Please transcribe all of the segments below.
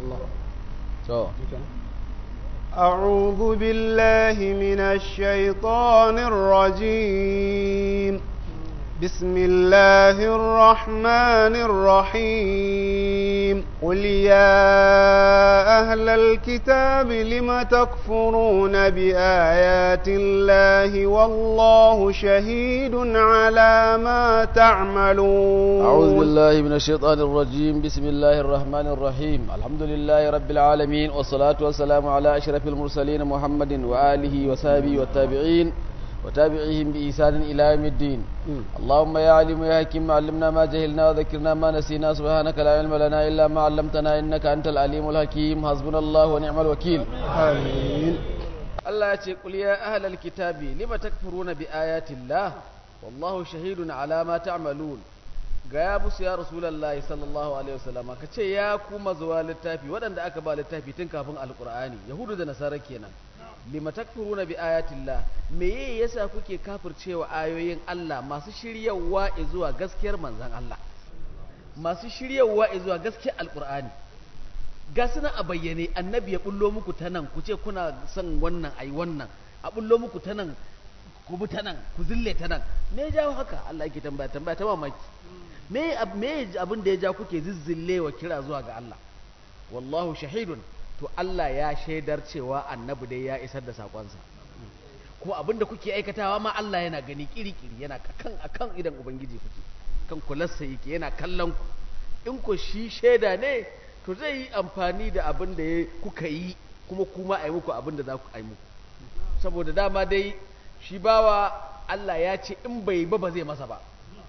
to أعوذ بالله من الشيطان الرجيم بسم الله الرحمن الرحيم قل يا أهل الكتاب لم تكفرون بآيات الله والله شهيد على ما تعملون أعوذ بالله من الشيطان الرجيم بسم الله الرحمن الرحيم الحمد لله رب العالمين والصلاة والسلام على أشرف المرسلين محمد وآله وصحبه والتابعين وتابعيهم بإحسان إلى يوم الدين اللهم يا عليم يا حكيم علمنا ما جهلنا وذكرنا ما نسينا سبحانك لا علم لنا إلا ما علمتنا إنك أنت العليم الحكيم حسبنا الله ونعم الوكيل آمين Allah ya ce qul ya ahlal kitabi lima takfuruna bi ayati Allah wallahu shahidun ala ma ta'malun ga ya musu ya rasulullahi sallallahu alaihi wasallam ka ce ya kuma zuwa littafi waɗanda aka ba littafi tun kafin alqur'ani yahudu da nasara kenan lima takfuruna bi ayati Allah meye yasa kuke kafircewa ayoyin Allah masu shiryawa zuwa gaskiyar manzon Allah masu shiryawa zuwa gaskiyar alqur'ani ga suna a bayyane annabi ya bullo muku ta nan ku ce kuna son wannan ai wannan a bullo muku ta nan ku bi ta nan ku zille ta nan me ya jawo haka Allah yake tambaya tambaya ta mamaki me me abin da ya ja kuke zizzillewa kira zuwa ga Allah wallahu shahidun to Allah ya shaidar cewa annabi dai ya isar da sakonsa kuma abin da kuke aikatawa ma Allah yana gani kiri-kiri yana kan akan idan ubangiji kuke kan kularsa yake yana kallon ku in ku shi shaida ne to zai yi amfani da abin da kuka yi kuma kuma a yi muku abin da za ku yi muku saboda dama dai shi bawa Allah ya ce in bai ba ba zai masa ba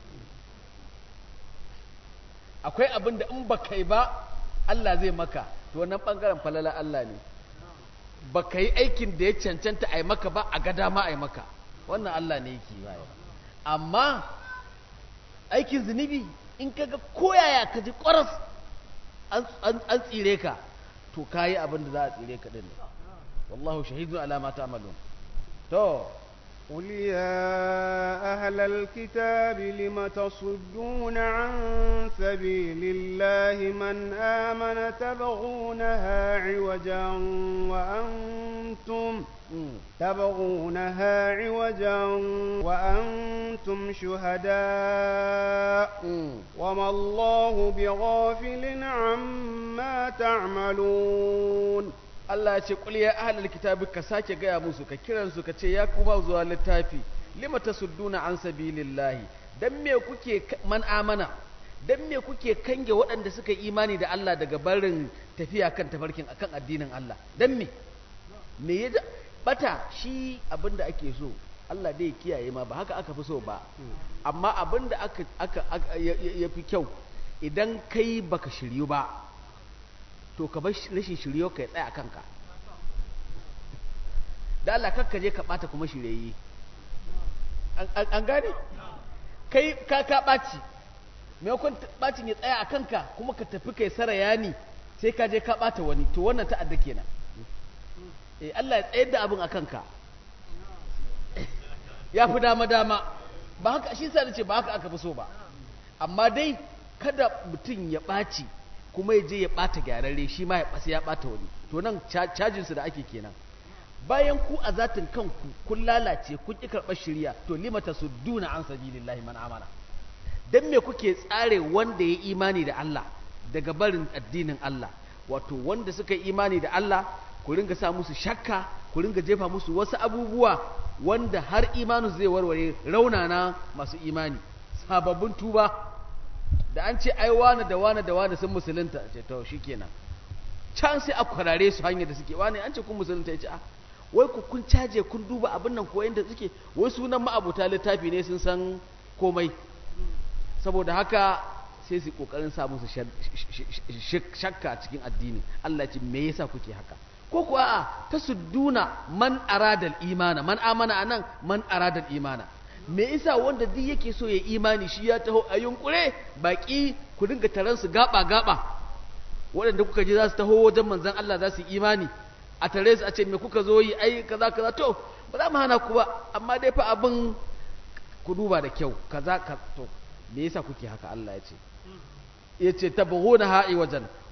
akwai abin da in ba kai ba Allah zai maka to wannan bangaren falala Allah ne ba ka yi aikin da ya cancanta a yi maka ba a ga dama a yi maka wannan Allah ne yake yi amma aikin zunubi in ka ga koyaya ka ji ƙwaras an tsire ka to kayi abin da za a tsire ka din wallahu shahidun ala ma ta'malun to قل يا أهل الكتاب لم تصدون عن سبيل الله من آمن تبغونها عوجا وأنتم تبغونها عوجا وأنتم شهداء وما الله بغافل عما تعملون Allah ya ce qul ya ahlal kitabi ka sake gaya musu ka kiran su ka ce ya kuma zuwa littafi lima tasudduna an sabilillahi dan me kuke man amana dan me kuke kange waɗanda suka imani da Allah daga barin tafiya kan tafarkin akan addinin Allah dan me me ya bata shi abinda ake so Allah dai kiyaye ma ba haka aka fi so ba amma abinda aka aka ya fi kyau idan kai baka shiryu ba to ka bar rashin shiryo ka ya tsaya kanka da Allah kakka je ka bata kuma shiryayi an gane kai ka ka baci maimakon bacin ya tsaya a kanka kuma ka tafi kai sarayani sai ka je ka bata wani to wannan ta'adda kenan eh Allah ya tsayar da abin a kanka ya fi dama dama ba haka shi sa nace ba haka aka fi so ba amma dai kada mutum ya ɓaci kuma ya je ya ɓata gyararre shi ma ya ɓasa ya ɓata wani to nan cajinsu da ake kenan bayan ku a zatin kanku kun lalace kun ƙi karɓar shirya to limata su duna an sabilillahi man amana dan me kuke tsare wanda ya imani da Allah daga barin addinin Allah wato wanda suka yi imani da Allah ku ringa sa musu shakka ku ringa jefa musu wasu abubuwa wanda har imanu zai warware raunana masu imani sababbin tuba da an ce ai wane da wane da wane sun musulunta ce to shikenan can sai a kwarare su hanyar da suke wane an ce kun musulunta ya ce a wai ku kun caje kun duba abin nan ko yanda suke wai sunan ma'abuta littafi ne sun san komai saboda haka sai su kokarin sa musu shakka cikin addini Allah ce me yasa kuke haka ko kuwa a ta sudduna man aradal imana man amana anan man aradal imana me isa wanda duk yake so ya imani shi ya taho a yunkure baki ku dinga taron su gaba gaba waɗanda kuka ji za su taho wajen manzon Allah za su imani a tare su a ce me kuka zo yi ai kaza kaza to ba za mu hana ku ba amma dai fa abin ku duba da kyau kaza ka to me yasa kuke haka Allah ya ce ya ce tabghuna ha'i wajen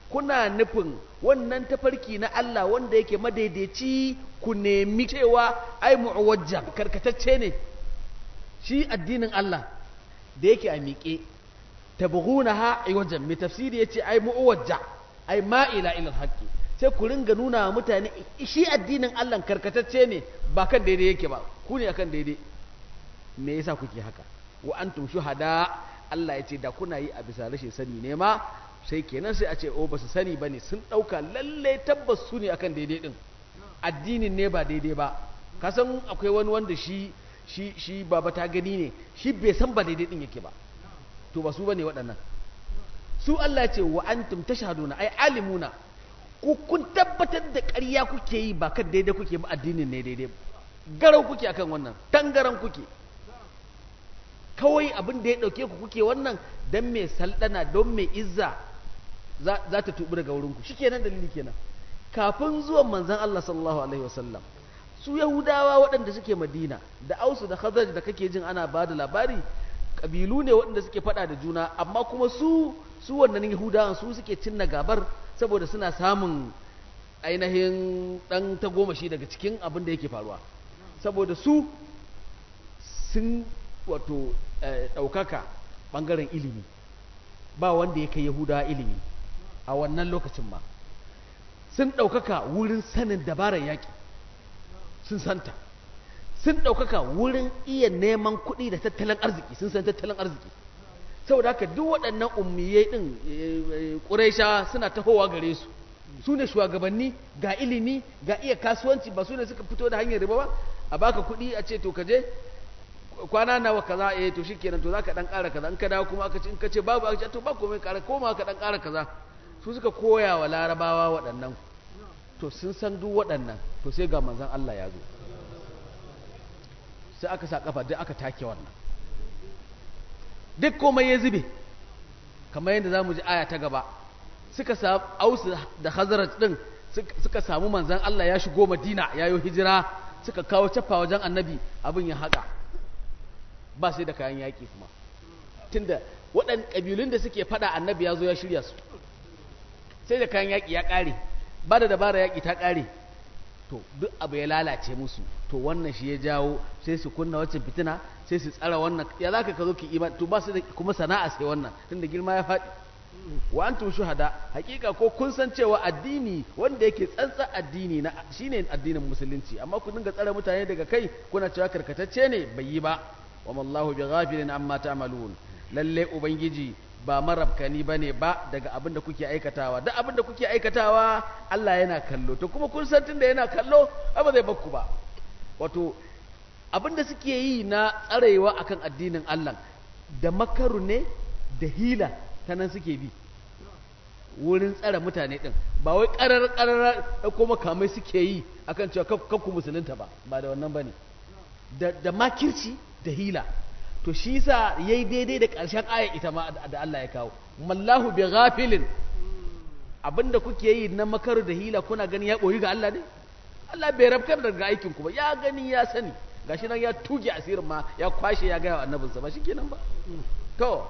kuna nufin wannan tafarki na Allah wanda yake madaidaici ku nemi cewa ai mu'awajja karkatacce ne shi addinin Allah da yake a miƙe tabghunaha wajen mai tafsiri yace ai mu'awajja ai ma'ila ila haqqi sai ku ringa nuna wa mutane shi addinin Allah karkatacce ne ba kan daidai yake ba ku ne akan daidai me yasa kuke haka wa antum shuhada Allah ya ce da kuna yi a bisa rashin sani ne ma sai kenan sai a ce o ba su sani ba ne sun ɗauka lalle tabbas su ne akan daidai ɗin addinin ne ba daidai ba kasan akwai wani wanda shi shi shi baba ta gani ne shi bai san ba daidai ɗin yake ba to ba su bane waɗannan su Allah ya ce wa antum tashhaduna ai alimuna ku kun tabbatar da ƙarya kuke yi ba kan daidai kuke ba addinin ne daidai garau kuke akan wannan tangaran kuke kawai abin da ya ɗauke ku kuke wannan don mai saldana don mai izza za ta tubi daga wurinku shi kenan dalili kenan kafin zuwan manzan Allah sallallahu alaihi wasallam su yahudawa waɗanda suke madina da ausu da khazaj da kake jin ana ba da labari ƙabilu ne waɗanda suke faɗa da juna amma kuma su su wannan yahudawan su suke cinna gabar saboda suna samun ainihin ɗan tagomashi daga cikin abin da yake faruwa saboda su sun wato ɗaukaka ɓangaren ilimi ba wanda ya kai yahudawa ilimi a wannan lokacin ma sun ɗaukaka wurin sanin dabarar yaƙi sun santa sun ɗaukaka wurin iya neman kuɗi da tattalin arziki sun san tattalin arziki saboda haka duk waɗannan ummiyai ɗin ƙuraisha suna tahowa gare su su ne shugabanni ga ilimi ga iya kasuwanci ba su ne suka fito da hanyar riba ba a baka kuɗi a ce to ka je kwana nawa kaza eh to shikenan to zaka dan ƙara kaza in ka dawo kuma aka ce in ka ce babu aka ce to ba komai ƙara koma ka dan ƙara kaza su suka koya wa larabawa waɗannan to sun san duk waɗannan to sai ga manzon Allah ya zo sai aka sa kafa duk aka take wannan duk komai ya zube kamar yadda zamu ji aya ta gaba suka samu ausu da hazaraj din suka samu manzon Allah ya shigo Madina yayo hijira suka kawo cafa wajen annabi abin ya haƙa ba sai da kayan yaƙi kuma tunda waɗan ƙabilun da suke faɗa annabi ya zo ya shirya su sai da kayan yaƙi ya ƙare ba da dabara yaƙi ta ƙare to duk abu ya lalace musu to wannan shi ya jawo sai su kunna waccan fitina sai su tsara wannan ya za ka zo ki iman to ba su da kuma sana'a sai wannan tunda girma ya faɗi wa antum shuhada hakika ko kun san cewa addini wanda yake tsantsan addini na shine addinin musulunci amma ku dinga tsare mutane daga kai kuna cewa karkatacce ne bai yi ba wa mallahu bi ghafilin amma ta'malun lalle ubangiji ba marabkani bane ba daga abin da kuke aikatawa duk abin da kuke aikatawa Allah yana kallo to kuma kun san tunda yana kallo ba zai bakku ba wato abin da suke yi na tsarewa akan addinin Allah da makaru ne da hila ta nan suke bi wurin tsare mutane din ba wai karar karar ko makamai suke yi akan cewa kakku musulunta ba ba da wannan bane da da makirci da hila to shi yasa yayi daidai da ƙarshen aya ita ma da Allah ya kawo mallahu bi ghafilin abinda kuke yi na makaru da hila kuna gani ya boyi ga Allah ne Allah bai rabkar daga aikin ku ba ya gani ya sani gashi nan ya tuge asirin ma ya kwashe ya gaya wa annabinsa ba shikenan ba to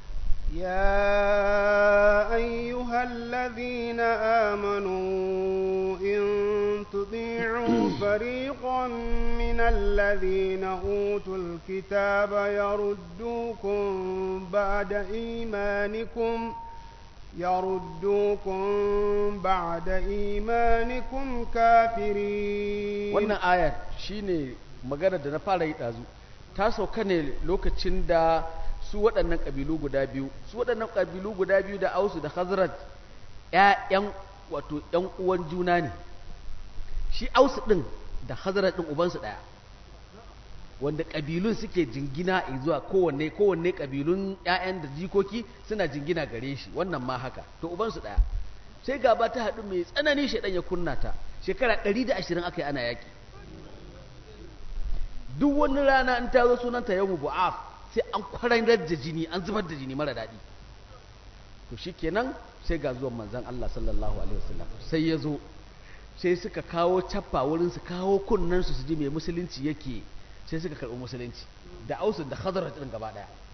يا أيها الذين آمنوا إن تطيعوا فريقا من الذين أوتوا الكتاب يردوكم بعد إيمانكم يردوكم بعد إيمانكم كافرين wannan ayar shine magana da na fara yi ɗazu ta sauka ne lokacin da su waɗannan ƙabilu guda biyu su waɗannan ƙabilu guda biyu da ausu da khazraj ƴaƴan wato ƴan uwan juna ne shi ausu ɗin da khazraj ɗin ubansu ɗaya wanda ƙabilun suke jingina zuwa kowanne kowanne ƙabilun ƴaƴan da jikoki suna jingina gare shi wannan ma haka to ubansu ɗaya sai gaba ta haɗu mai tsanani shaidan ya kunna ta shekara ɗari da ashirin aka yi ana yaƙi duk wani rana in ta zo sunanta yau bu'af sai an kwararar da jini an zubar da jini mara daɗi to shikenan sai ga zuwan manzon Allah sallallahu alaihi wasallam sai ya zo sai suka kawo cappa wurin su kawo kunnen su su ji mai musulunci yake sai suka karɓi musulunci da ausu da khazraj din gaba daya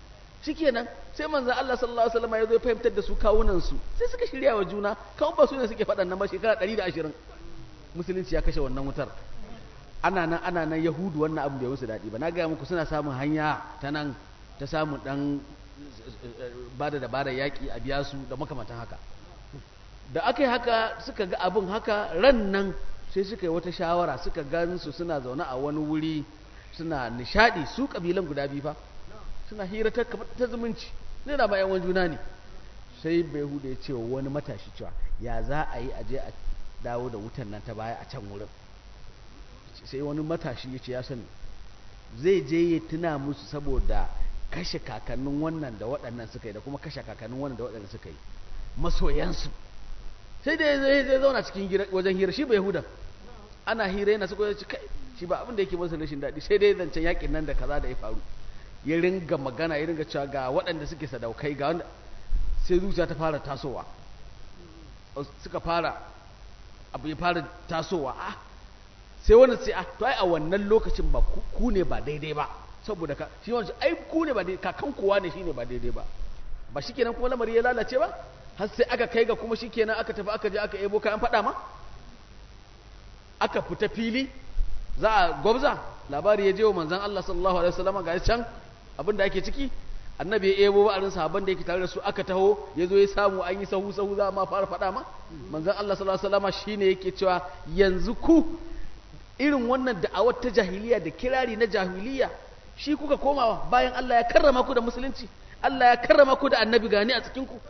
shikenan sai manzon Allah sallallahu alaihi wasallam ya zo ya fahimtar da su kawunan su sai suka shirya wa juna kawun ba su ne suke faɗan nan ba shekara 120 musulunci ya kashe wannan wutar ana nan ana nan yahudu wannan abu bai musu daɗi ba na gaya muku suna samun hanya ta nan ta samun ɗan ba da dabarar yaƙi a biya su da makamantan haka da aka yi haka suka ga abin haka ran nan sai suka yi wata shawara suka gan su suna zaune a wani wuri suna nishaɗi su ƙabilan guda biyu fa suna hira ta ta zumunci ne da bayan wani juna ne sai bai huda ya ce wani matashi cewa ya za a yi aje a dawo da wutan nan ta baya a can wurin sai wani matashi ya ce ya sani zai je ya tuna musu saboda kashe kakannin wannan da waɗannan suka yi da kuma kashe kakannin wannan da waɗannan suka yi masoyansu sai da zai zai zauna cikin wajen hira shi bai huda ana hira yana suka yi kai shi ba abin da yake masa rashin daɗi sai dai zancen yakin nan da kaza da ya faru ya ringa magana ya ringa cewa ga waɗanda suke sadaukai ga wanda sai zuciya ta fara tasowa suka fara abu ya fara tasowa ah sai wani sai ah to ai a wannan lokacin ba ku ne ba daidai ba saboda ka shi wani ai ku ne ba daidai kakan kowa ne shine ba daidai ba ba shikenan kuma lamari ya lalace ba har sai aka kai ga kuma shikenan aka tafi aka je aka ebo kayan fada ma aka fita fili za a gwabza labari ya je wa manzon Allah sallallahu alaihi wasallam ga can abin da ake ciki annabi ya ebo ba'arin sahabban da yake tare da su aka taho ya zo ya samu an yi sahu sahu za ma fara faɗa ma manzon Allah sallallahu alaihi wasallam shine yake cewa yanzu ku irin wannan da'awar ta jahiliya da kirari na jahiliya shi kuka komawa bayan Allah ya karrama ku da musulunci Allah ya karrama ku da annabi gani a cikin ku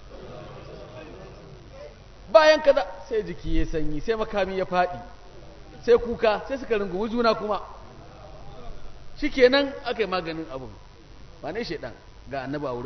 bayan kaza sai jiki ya sanyi sai makami ya faɗi sai kuka sai suka rungumi juna kuma shikenan aka yi maganin abun ba ne shaidan ga annaba wurin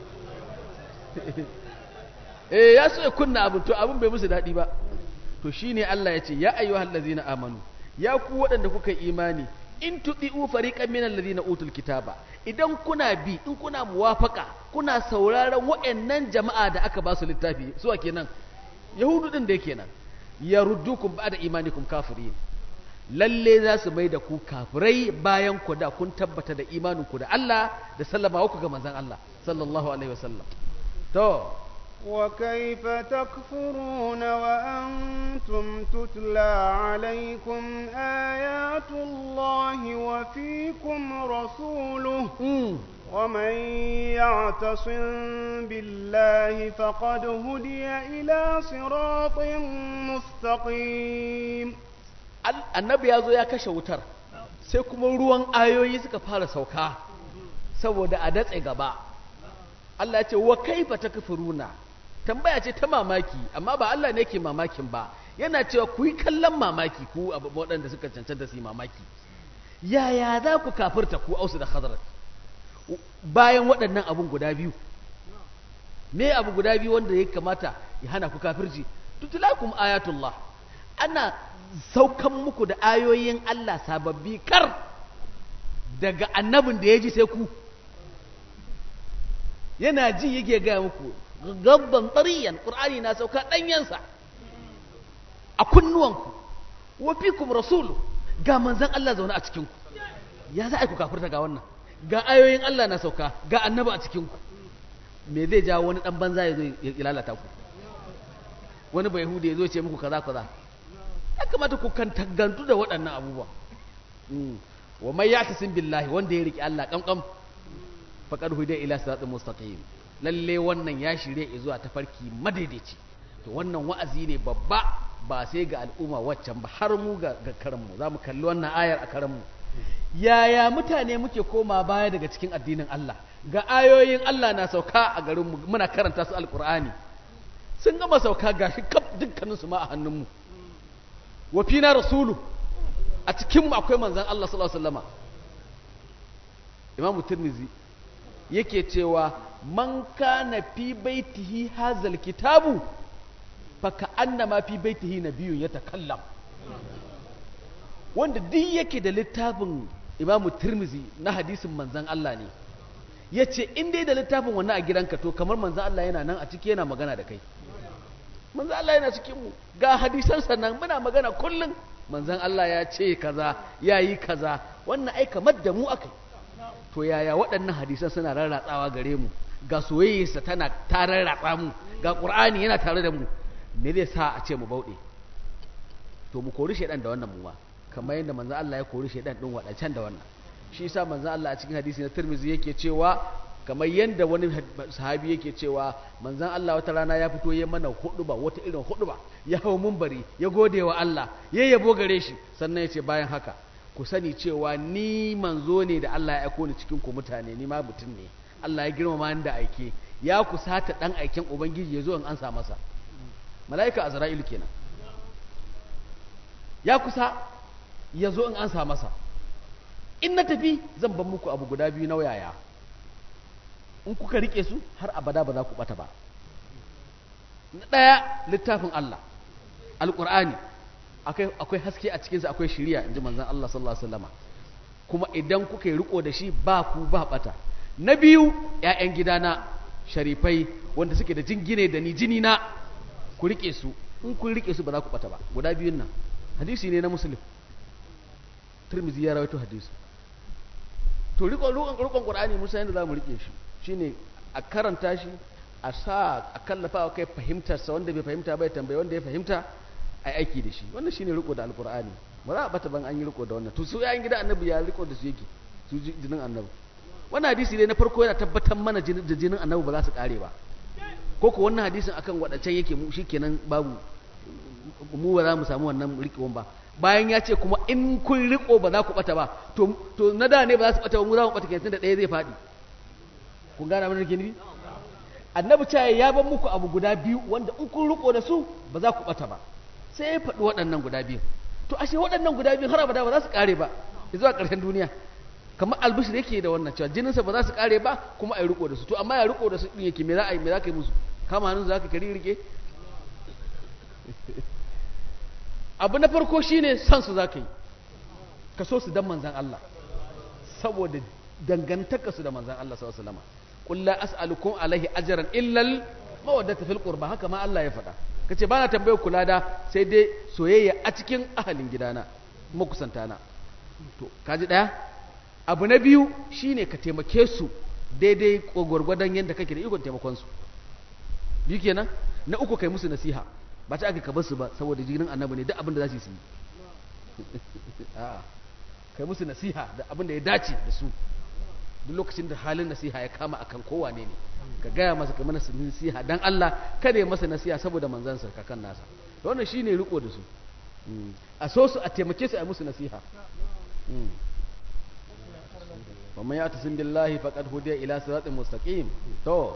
eh ya so ya kunna abin to abin bai musu daɗi ba to shine Allah ya ce ya ayyuhal ladzina amanu ya ku waɗanda kuka imani in tudi'u fariqan minal ladzina utul kitaba idan kuna bi in kuna muwafaka kuna sauraron waɗannan jama'a da aka ba su littafi su kenan yahudu din da kenan yaruddukum ba'da imanikum kafirin lalle za su mai da ku kafirai bayan ku da kun tabbata da imaninku da Allah da sallama ku ga manzon Allah sallallahu alaihi wasallam to وكيف تكفرون وأنتم تتلى عليكم آيات الله وفيكم رسوله ومن يعتصم بالله فقد هدي إلى صراط مستقيم annabi ya zo ya kashe wutar sai kuma ruwan ayoyi suka fara sauka saboda a datse gaba Allah ya ce wa kaifa takfuruna tambaya ce ta mamaki amma ba Allah ne ke mamakin ba yana cewa ku yi kallon mamaki ku waɗanda suka cancanta su yi mamaki yaya za ku kafirta ku ausu da khazrat bayan waɗannan abun guda biyu me abu guda biyu wanda ya kamata ya hana ku kafirci tutulakum ayatullah ana saukan muku da ayoyin Allah sababbi kar daga annabin da ya ji sai ku yana ji yake gaya muku gabban tsariyan ƙur'ani na sauka ɗanyensa a kunnuwanku wa fikum rasulu ga manzan Allah zaune a cikinku ya za a ku kafirta ga wannan ga ayoyin Allah na sauka ga annaba a cikinku me zai jawo wani ɗan banza ya zo ya lalata ku wani bai hudu ya zo ce muku kaza kaza ya kamata ku kan tagantu da waɗannan abubuwa wa mai ya tasin billahi wanda ya riƙe Allah ƙamƙam faƙar hudu ila siratin mustaqim lalle wannan ya shirye zuwa tafarki madaidaici to wannan wa'azi ne babba ba sai ga al'umma waccan ba har mu ga karanmu za mu kalli wannan ayar a karanmu yaya mutane muke koma baya daga cikin addinin Allah ga ayoyin Allah na sauka a garinmu muna karanta su alƙur'ani sun gama sauka gashi kaf dukkaninsu ma a hannunmu wa fina rasulu a cikinmu akwai manzan Allah sallallahu alaihi wasallama Imam Tirmidhi yake cewa man kana fi baitihi hazal kitabu fa ka'annama fi baitihi nabiyyun yatakallam wanda duk yake da littafin Imam Tirmidhi na hadisin manzan Allah ne yace in dai da littafin wannan a gidanka to kamar manzan Allah yana nan a ciki yana magana da kai manzan Allah yana cikin mu ga hadisan sannan muna magana kullum manzan Allah ya ce kaza ya yi kaza wannan ai kamar da mu akai to yaya waɗannan hadisan suna rarratsawa gare mu ga soyayyarsa tana ta rarratsa mu ga ƙur'ani yana tare da mu me zai sa a ce mu bauɗe to mu kori shaidan da wannan muwa kamar yadda manzon Allah ya kori shaidan din waɗancan da wannan shi yasa manzon Allah a cikin hadisi na Tirmidhi yake cewa kamar yadda wani sahabi yake cewa manzon Allah wata rana ya fito ya mana huduba wata irin huduba ya hau munbari ya gode wa Allah ya yabo gare shi sannan ya ce bayan haka ku sani cewa ni manzo ne da Allah ya aiko ni cikin ku mutane ni ma mutum ne Allah ya girmama ni da aike ya kusata dan aiken ubangiji ya zo in ansa masa mala'ika azra'ilu kenan ya kusa ya zo in ansa masa in na tafi zan ban muku abu guda biyu na yaya in kuka rike su har abada ba za ku bata ba na ɗaya littafin Allah alƙur'ani akwai haske a cikinsa akwai shiriya in ji manzan Allah sallallahu alaihi wasallama kuma idan kuka yi riko da shi ba ku ba bata na biyu ‘ya'yan gidana sharifai wanda suke da jingine da ni jini na ku rike su in kun rike su ba za ku bata ba guda biyun nan hadisi ne na musulun turmizi ya rawaito hadisi to rikon rikon qur'ani musa yanda za mu rike shi shine a karanta shi a sa a kallafa wa kai fahimtarsa wanda bai fahimta bai tambaye wanda ya fahimta a aiki da shi wannan shine riko da alqur'ani ba za a bata ban an yi riko da wannan to su yayin gida annabi ya riko da su yake su jinin annabi wannan hadisi ne na farko yana tabbatar mana da jinin annabi ba za su kare ba ko ko wannan hadisin akan wadancan yake mu shikenan babu mu ba za mu samu wannan rikon ba bayan ya ce kuma in kun riko ba za ku bata ba to to na da ne ba za su bata ba mu za mu bata kenan da ɗaya zai faɗi kun gane abin da ke nufi annabi ce ya ban muku abu guda biyu wanda in kun riko da su ba za ku bata ba sai ya faɗi waɗannan guda biyu to ashe waɗannan guda biyu har abada ba za su kare ba zuwa ƙarshen duniya kamar albishir yake da wannan cewa jininsa ba za su kare ba kuma a yi riko da su to amma ya riko da su ɗin yake me za a yi me za ka yi musu kama hannun za ka kari rike abu na farko shine san su za ka yi ka so su dan manzan Allah saboda dangantaka su da manzan Allah sallallahu alaihi wasallam qul la as'alukum alaihi ajran illa al mawaddata fil qurba haka ma Allah ya faɗa kace bana tambayar kula da sai dai soyayya a cikin ahalin gidana makusantana to kaji daya abu na biyu shine ka taimake su daidai gwargwadon yadda kake da ikon taimakon su biyu kenan na uku kai musu nasiha ba ta aka kabar su ba saboda jinin annabi ne duk abin da za su yi a'a kai musu nasiha da abin da ya dace da su duk lokacin da halin nasiha ya kama akan kowane ne ka gaya masa ka mana nasiha dan Allah kada ya masa nasiha saboda manzansa kakan nasa to wannan shine riko da su a so su a taimake su a musu nasiha wa man ya'tasim billahi faqad hudiya ila siratin mustaqim to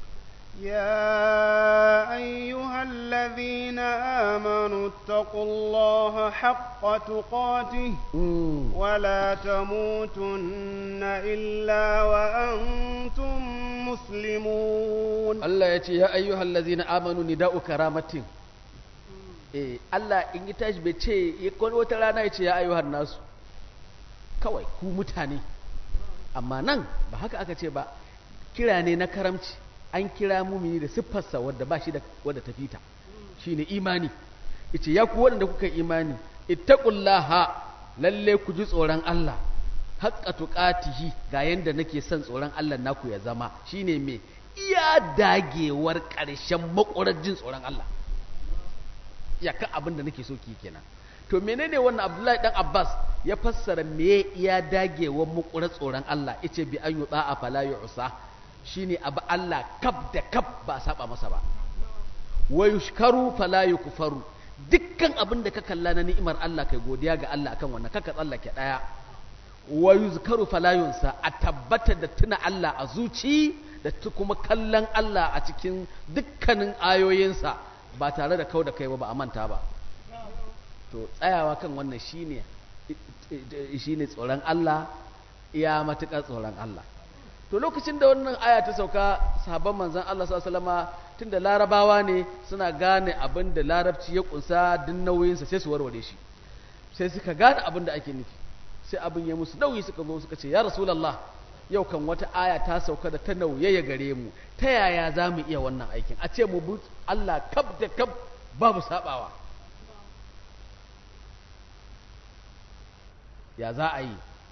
يا أيها الذين آمنوا اتقوا الله حق تقاته ولا تموتن إلا وأنتم مسلمون الله يتي يا أيها الذين آمنوا نداء كرامة eh Allah in yi tashi bai ce wata rana ya ce ya ayyuhar nasu kawai ku mutane amma nan ba haka aka ce ba kira ne na karamci an kira mumini da siffarsa wadda ba shi da wadda ta fita shine imani yace ya ku waɗanda kuka imani ittaqullaha lalle ku ji tsoron Allah haqqa tuqatihi ga yanda nake son tsoron Allah naku ya zama shine me iya dagewar ƙarshen makurar jin tsoron Allah iyaka abin da nake so ki kenan to menene wannan Abdullahi dan Abbas ya fassara me iya dagewar makurar tsoron Allah yace bi an yuda a fala yu'sa shine abu Allah kaf da kaf ba saba masa ba wa yushkaru fala yukfaru dukkan abin da ka kalla na ni'imar Allah kai godiya ga Allah akan wannan kaka tsallake daya wa yuzkaru fala yunsa a tabbata da tuna Allah a zuci da kuma kallon Allah a cikin dukkanin ayoyinsa ba tare da kau da kai ba ba a manta ba to tsayawa kan wannan shine shine tsoron Allah iya matuƙar tsoron Allah to lokacin da wannan aya ta sauka sahabban manzon Allah sallallahu alaihi wasallama tunda larabawa ne suna gane abin da larabci ya kunsa din nauyinsa sai su warware shi sai suka gane abin da ake nufi sai abin ya musu nauyi suka zo suka ce ya rasulullah yau kan wata aya ta sauka da ta nauye ya gare mu ta yaya za mu iya wannan aikin a ce mu bi Allah kaf da kaf babu sabawa ya za a yi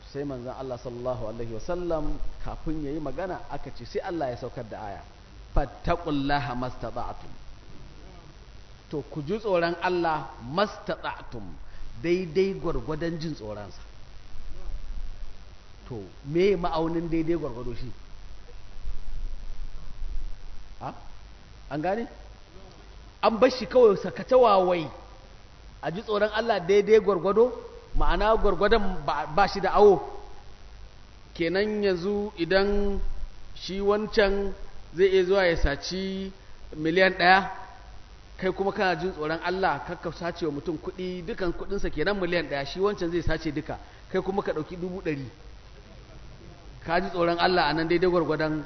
sai manzon Allah sallallahu alaihi wasallam kafin yayi magana aka ce sai Allah ya saukar da aya fattaqullaha mastata'tum to ku ji tsoron Allah mastata'tum daidai gwargwadon jin tsoronsa to me ma'aunin daidai gwargwado shi ha an gane an bar shi kawai sakata wawai a ji tsoron Allah daidai gwargwado ma'ana gwargwadon ba shi da awo kenan yanzu idan shi wancan zai iya zuwa ya saci miliyan ɗaya kai kuma kana jin tsoron Allah kakka sace wa mutum kuɗi dukan kuɗinsa kenan miliyan ɗaya shi wancan zai sace duka kai kuma ka ɗauki dubu ɗari ka ji tsoron Allah a nan daidai gwargwadon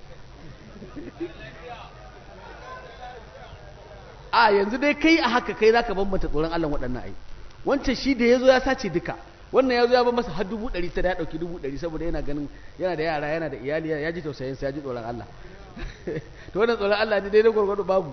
a yanzu dai kai a haka kai za ka bambanta tsoron Allah waɗannan ai wancan shi da ya zo ya sace duka wannan ya zo ya ba masa har dubu ɗari sai da ya ɗauki dubu ɗari saboda yana ganin yana da yara yana da iyali ya ji tausayinsa ya ji tsoron Allah to wannan tsoron Allah ne daidai gwargwado babu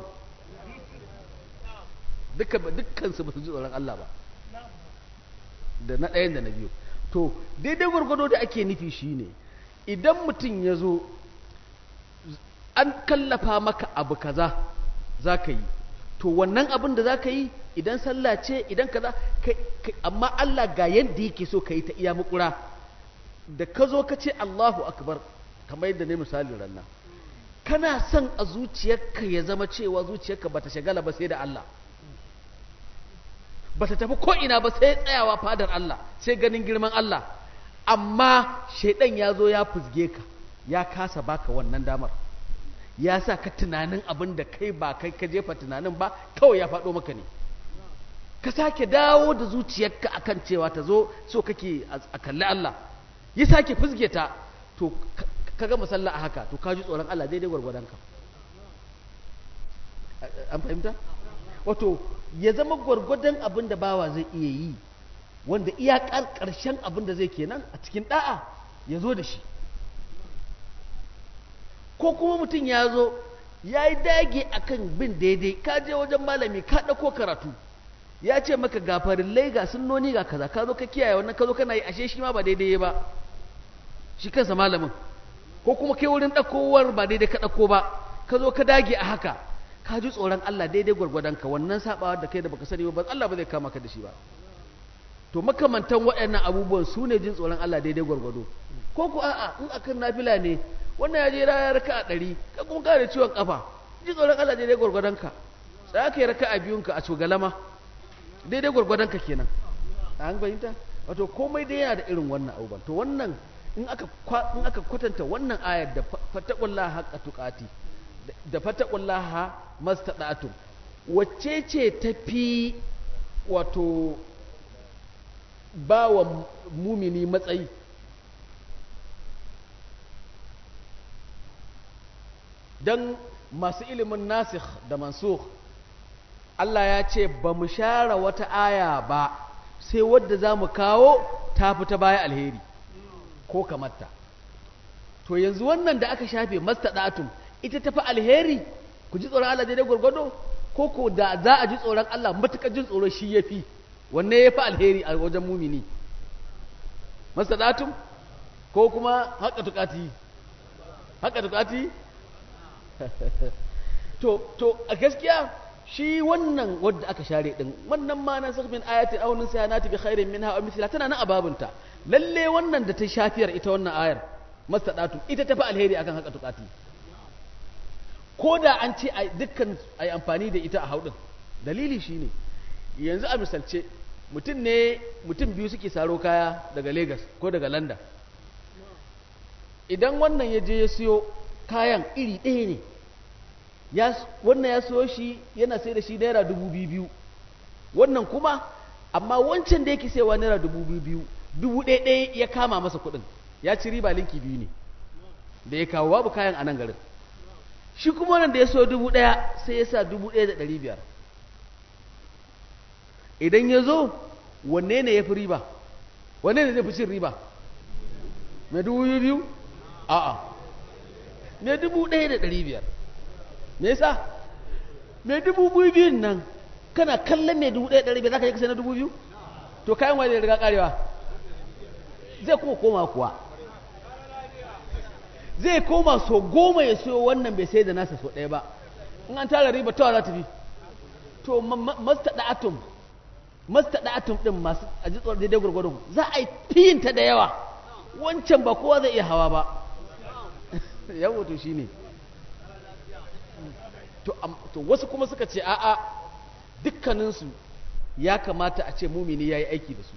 dukkansu ba su ji tsoron Allah ba da na ɗayan da na biyu to daidai gwargwado da ake nufi shine idan mutum ya zo an kallafa maka abu kaza za ka yi to wannan abin da za ka yi idan sallah ce idan kaza amma Allah ga yadda yake so ka yi ta iya makura da ka zo ka ce Allahu akbar kamar yadda ne misali rannan kana son a zuciyarka ya zama cewa zuciyarka bata shagala ba sai da Allah ba ta tafi ko'ina ba sai tsayawa fadar Allah sai ganin girman Allah amma shaidan ya zo ya fuzge ka ya kasa baka wannan damar ya sa ka tunanin abin da kai ba kai ka jefa tunanin ba kawai ya faɗo maka ne ka sake dawo da zuciyarka akan cewa ta zo so kake a kalli Allah ya sake fuzge ta to ka ga masalla a haka to ka ji tsoron Allah daidai gwargwadonka an fahimta wato ya zama gwargwadon abin da bawa zai iya yi wanda iyakar ƙarshen abin da zai kenan a cikin ɗa'a ya zo da shi ko kuma mutum ya zo ya yi dage a kan bin daidai ka je wajen malami ka ɗauko karatu ya ce maka ga farillai ga sunnoni ga kaza ka zo ka kiyaye wannan ka zo kana yi ashe shi ma ba daidai ba shi kansa malamin ko kuma kai wurin ɗaukowar ba daidai ka ɗauko ba ka zo ka dage a haka ka ji tsoron Allah daidai gwargwadonka wannan sabawa da kai da baka sani ba Allah ba zai kama ka da shi ba to makamantan waɗannan abubuwan su ne jin tsoron Allah daidai gwargwado ko ku a'a in akan nafila ne wannan ya je ya raka a ɗari ka kuma ka da ciwon kafa ji tsoron Allah daidai gwargwadonka sai aka yi raka a biyunka a cogalama daidai gwargwadonka kenan an bayyanta wato komai dai yana da irin wannan abubuwan to wannan in aka in aka kwatanta wannan ayar da fattaqullaha haqqa tuqati da fattaqullaha mastada'tum wacce ce tafi wato ba wa mumini matsayi don masu ilimin nasikh da mansukh Allah ya ce ba mu share wata aya ba sai wadda za mu kawo ta fita baya alheri ko kamarta to yanzu wannan da aka shafe mastadatum ita tafi alheri ku ji tsoron Allah daidai gwargwado ko ko da za a ji tsoron Allah matuƙar jin tsoro shi ya fi wanne ya fi alheri a wajen mumini mastadatum ko kuma haƙa tukati haƙa tukati to to a gaskiya shi wannan wadda aka share din wannan ma na sakmin ayatin aw min sayanati bi khairin minha aw mithla tana nan ababunta lalle wannan da ta shafiyar ita wannan ayar mastadatu ita tafi alheri akan haka tukati ko da an ce a dukkan ai amfani da ita a haudin dalili shine yanzu a misalce mutum ne mutum biyu suke saro kaya daga Lagos ko daga London idan wannan ya je ya siyo kayan iri ɗaya ne wannan ya siyo shi yana sai da shi naira dubu biyu wannan kuma amma wancan da yake saiwa naira dubu biyu dubu ɗaya ɗaya ya kama masa kuɗin ya ci riba linki biyu ne da ya kawo babu kayan a nan garin shi kuma wannan da ya so dubu ɗaya sai ya sa dubu ɗaya da ɗari biyar idan ya zo wanne ne ya fi riba wanne ne zai fi cin riba mai dubu biyu a'a mai dubu ɗaya da ɗari biyar me yasa mai dubu biyu biyun nan kana kallon mai dubu ɗaya da ɗari biyar za ka yi kasa na dubu biyu to kayan wani riga karewa zai kuma koma kuwa zai koma so goma ya siyo wannan bai sai da nasa so ɗaya ba in an tara riba tawa za ta fi to mastaɗa atom mastaɗa atom ɗin masu a ji tsoron daidai gwargwadon za a yi fiyinta da yawa wancan ba kowa zai iya hawa ba yawo to shi ne to wasu kuma suka ce a'a dukkaninsu ya kamata a ce mumini ya yi aiki da su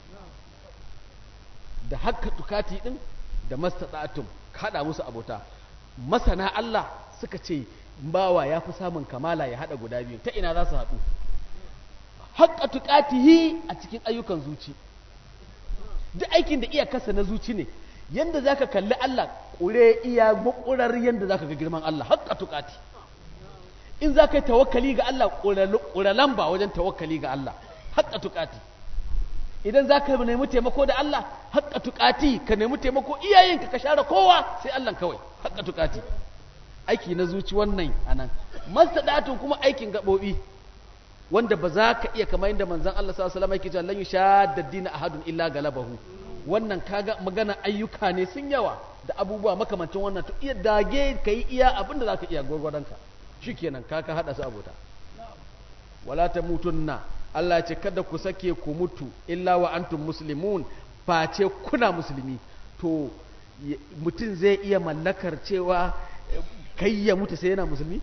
da haka tukati ɗin da mastaɗa atom haɗa musu abota masana Allah suka ce bawa ya fi samun kamala ya haɗa guda biyu ta ina za su haɗu haƙƙa tuƙatihi a cikin ayyukan zuci duk aikin da iyakarsa na zuci ne yanda za ka kalli Allah ƙure iya maƙurar yanda za ka ga girman Allah haƙƙa tuƙati in za ka yi tawakkali ga Allah ƙura lamba wajen tawakkali ga Allah haƙƙa tuƙati idan za ka nemi taimako da Allah haƙƙa tuƙati ka nemi taimako iyayenka ka share kowa sai Allah kawai haƙƙa tuƙati aiki na zuci wannan anan mastadatun kuma aikin gaɓoɓi wanda ba za ka iya kamar yadda manzon Allah sallallahu alaihi wasallam yake cewa lan yushadda dina ahadun illa galabahu wannan kaga magana ayyuka ne sun yawa da abubuwa makamancin wannan to iya dage kai iya abinda za ka iya gwargwadonka shikenan ka ka hada su abota wala tamutunna Allah ce kada ku sake ku mutu illa wa antum muslimun face kuna musulmi to mutum zai iya mallakar cewa kai ya mutu sai yana musulmi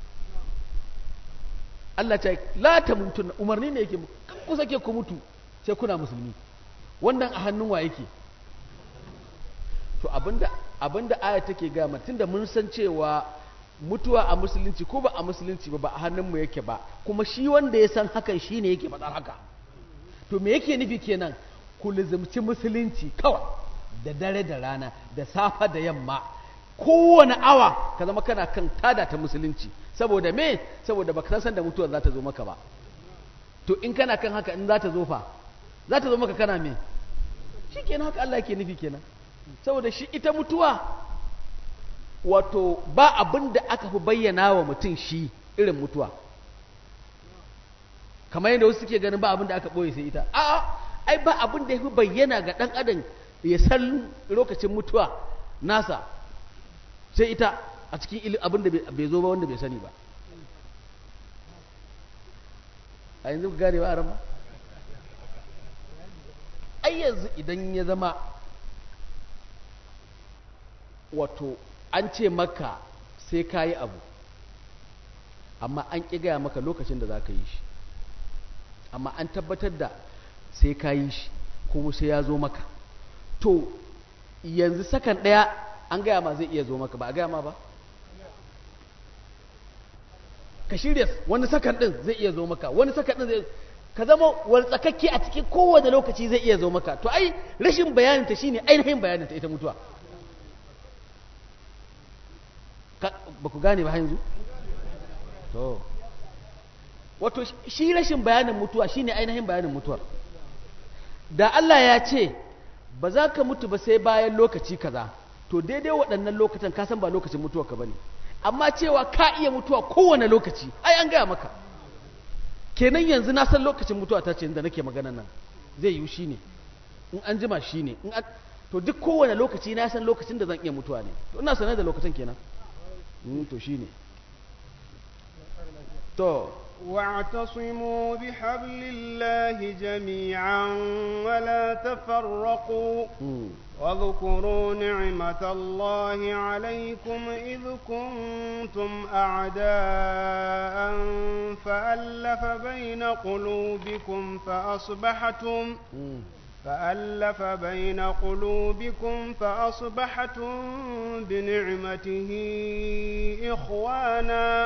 Allah ce la ta mutu umarni ne yake kan ku sake ku mutu sai kuna musulmi wannan a hannun wa yake to abinda abinda aya take ga mutum da mun san cewa mutuwa a musulunci ko ba a musulunci ba ba a hannunmu yake ba kuma shi wanda ya san hakan shi ne yake faɗar haka to me yake nufi kenan ku lizimci musulunci kawai da dare da rana da safa da yamma kowane awa ka zama kana kan tada ta musulunci saboda me saboda baka san da mutuwar za ta zo maka ba to in kana kan haka in za ta zo fa za ta zo maka kana me shi kenan haka Allah yake nufi kenan saboda shi ita mutuwa wato ba abin da aka fi bayyana wa mutum shi irin mutuwa kamar yadda wasu suke ganin ba abin da aka ɓoye sai ita a'a ai ba abin da ya fi bayyana ga ɗan adam ya san lokacin mutuwa nasa sai ita a cikin abin da bai zo ba wanda bai sani ba a yanzu ku gane ba a rama ai yanzu idan ya zama wato an ce maka sai ka yi abu amma an ƙi gaya maka lokacin da za ka yi shi amma an tabbatar da sai ka yi shi kuma sai ya zo maka to yanzu sakan ɗaya an gaya ma zai iya zo maka ba a gaya ma ba ka shirya wani sakan ɗin zai iya zo maka wani sakan ɗin zai ka zama wartsakakke a cikin kowane lokaci zai iya zo maka to ai rashin bayaninta shine ainihin bayaninta ita mutuwa ba ku gane ba yanzu to wato shi rashin bayanin mutuwa shine ainihin bayanin mutuwar da Allah ya ce ba za ka mutu ba sai bayan lokaci kaza to daidai waɗannan lokacin ka san ba lokacin mutuwa ka bane amma cewa ka iya mutuwa kowane lokaci ai an gaya maka kenan yanzu na san lokacin mutuwa ta ce da nake magana nan zai yiwu shine in an jima shine in to duk kowane lokaci na san lokacin da zan iya mutuwa ne to ina sanar da lokacin kenan to shine to واعتصموا بحبل الله جميعا ولا تفرقوا واذكروا نعمة الله عليكم إذ كنتم أعداء فألف بين قلوبكم فأصبحتم فألف بين قلوبكم فأصبحتم بنعمته إخوانا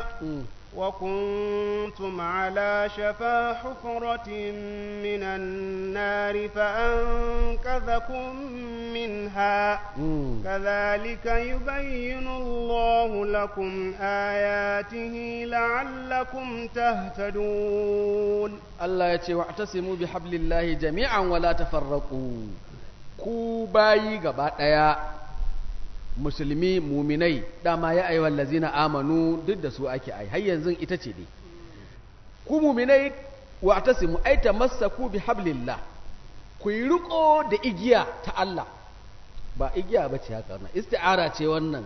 وكنتم على شفا حفرة من النار فأنقذكم منها كذلك يبين الله لكم آياته لعلكم تهتدون الله يتي واعتصموا بحبل الله جميعا ولا تفرقوا كوباي غبا musulmi muminai dama ya ayyuhal lazina amanu duk da su ake ai har yanzu ita ce dai ku muminai wa atasimu ai tamassaku bi hablillah ku ku yi riko da igiya ta Allah ba igiya ba ce haka wannan isti'ara ce wannan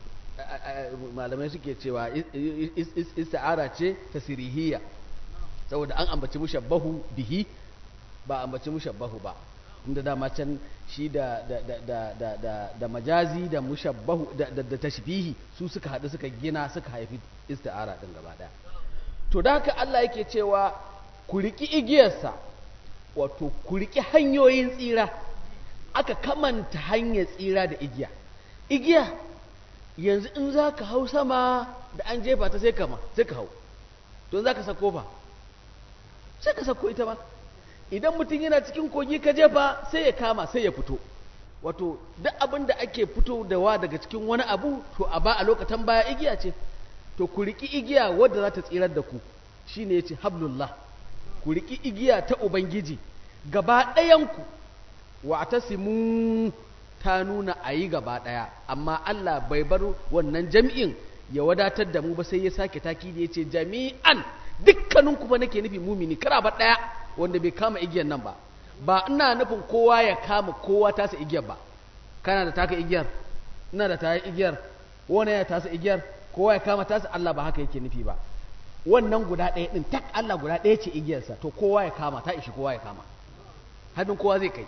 malamai suke cewa isti'ara ce ta sirihiyya saboda an ambaci mushabbahu bihi ba ambaci mushabbahu ba inda dama can shi da da da da da da, da majazi da mushabbahu da, da, da tashbihi su suka haɗu suka gina suka haifi isti'ara din gaba ɗaya to da haka Allah yake cewa ku riki igiyarsa wato ku riki hanyoyin tsira aka kamanta hanyar tsira da igiya igiya yanzu in za ka hau sama da an jefa ta sai kama sai ka hau don za ka sako ba sai ka sako ita ba idan mutum yana cikin kogi ka jefa sai ya kama sai ya fito wato duk abin da ake fito da wa daga cikin wani abu to a ba a lokacin baya igiya ce to ku riki igiya wadda za ta tsirar da ku shine yace hablullah ku riki igiya ta ubangiji gaba ɗayanku wa tasimu ta nuna a yi gaba ɗaya amma Allah bai bar wannan jami'in ya wadatar da mu ba sai ya sake taki da ya ce jami'an dukkaninku ba nake nufi mumini kara ba ɗaya wanda bai kama igiyar nan ba ba ina nufin kowa ya kama kowa tasa igiyar ba kana da taka igiyar ina da taya igiyar wani ya tasa igiyar kowa ya kama tasa Allah ba haka yake nufi ba wannan guda ɗaya ɗin tak Allah guda ɗaya ce igiyarsa to kowa ya kama ta ishi kowa ya kama hannun kowa zai kai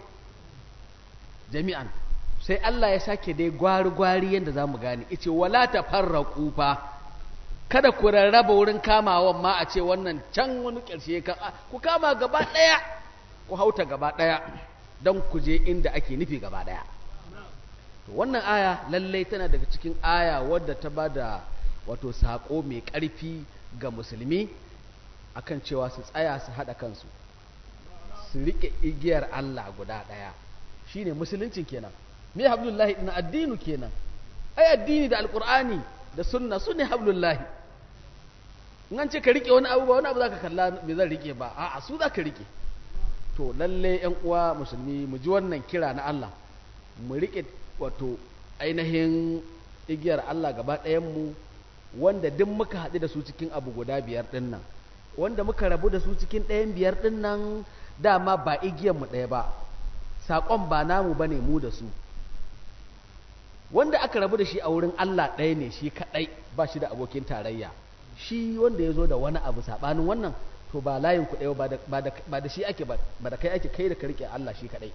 jami'an sai Allah ya sake dai gwari-gwari yadda za mu gane ice wala ta farra kufa kada ku rarraba wurin kamawan ma a ce wannan can wani ƙarshe ku kama gaba ɗaya ku hauta gaba ɗaya don ku je inda ake nufi gaba ɗaya to wannan aya lallai tana daga cikin aya wadda ta ba da wato saƙo mai ƙarfi ga musulmi akan cewa su tsaya su haɗa kansu su riƙe igiyar Allah guda ɗaya shine musuluncin kenan me hablullahi din addinu kenan ai addini da alqur'ani da sunna sunne hablullahi in an ce ka rike wani abu ba wani abu zaka kalla me zan rike ba a'a su zaka rike to lalle yan uwa musulmi mu ji wannan kira na Allah mu rike wato ainihin igiyar Allah gaba ɗayan mu wanda duk muka haɗu da su cikin abu guda biyar ɗin nan wanda muka rabu da su cikin ɗayan biyar ɗin nan dama ba igiyar mu ɗaya ba saƙon ba namu bane mu da su wanda aka rabu da shi a wurin Allah ɗaya ne shi kaɗai ba shi da abokin tarayya shi wanda ya zo da wani abu saɓanin wannan to ba layin ku ɗaya ba da shi ake ba da kai ake kai da ka riƙe Allah shi kaɗai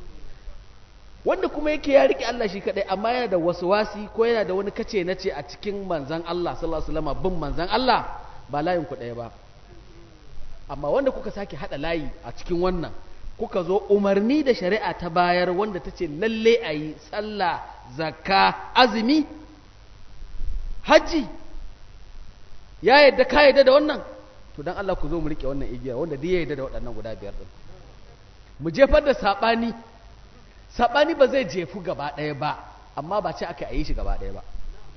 wanda kuma yake ya riƙe Allah shi kaɗai amma yana da wasu wasi ko yana da wani kace na ce a cikin manzan Allah sallallahu alaihi wasallam bin manzan Allah ba layin ku ɗaya ba amma wanda kuka sake haɗa layi a cikin wannan kuka zo umarni da shari'a ta bayar wanda ta ce lalle a yi sallah zakka azumi hajji ya yadda ka yadda da wannan to don Allah ku zo mu rike wannan igiyar wanda duk ya yadda da waɗannan guda biyar ɗin mu jefar da saɓani saɓani ba zai jefu gaba ɗaya ba amma ba ce aka yi shi gaba ɗaya ba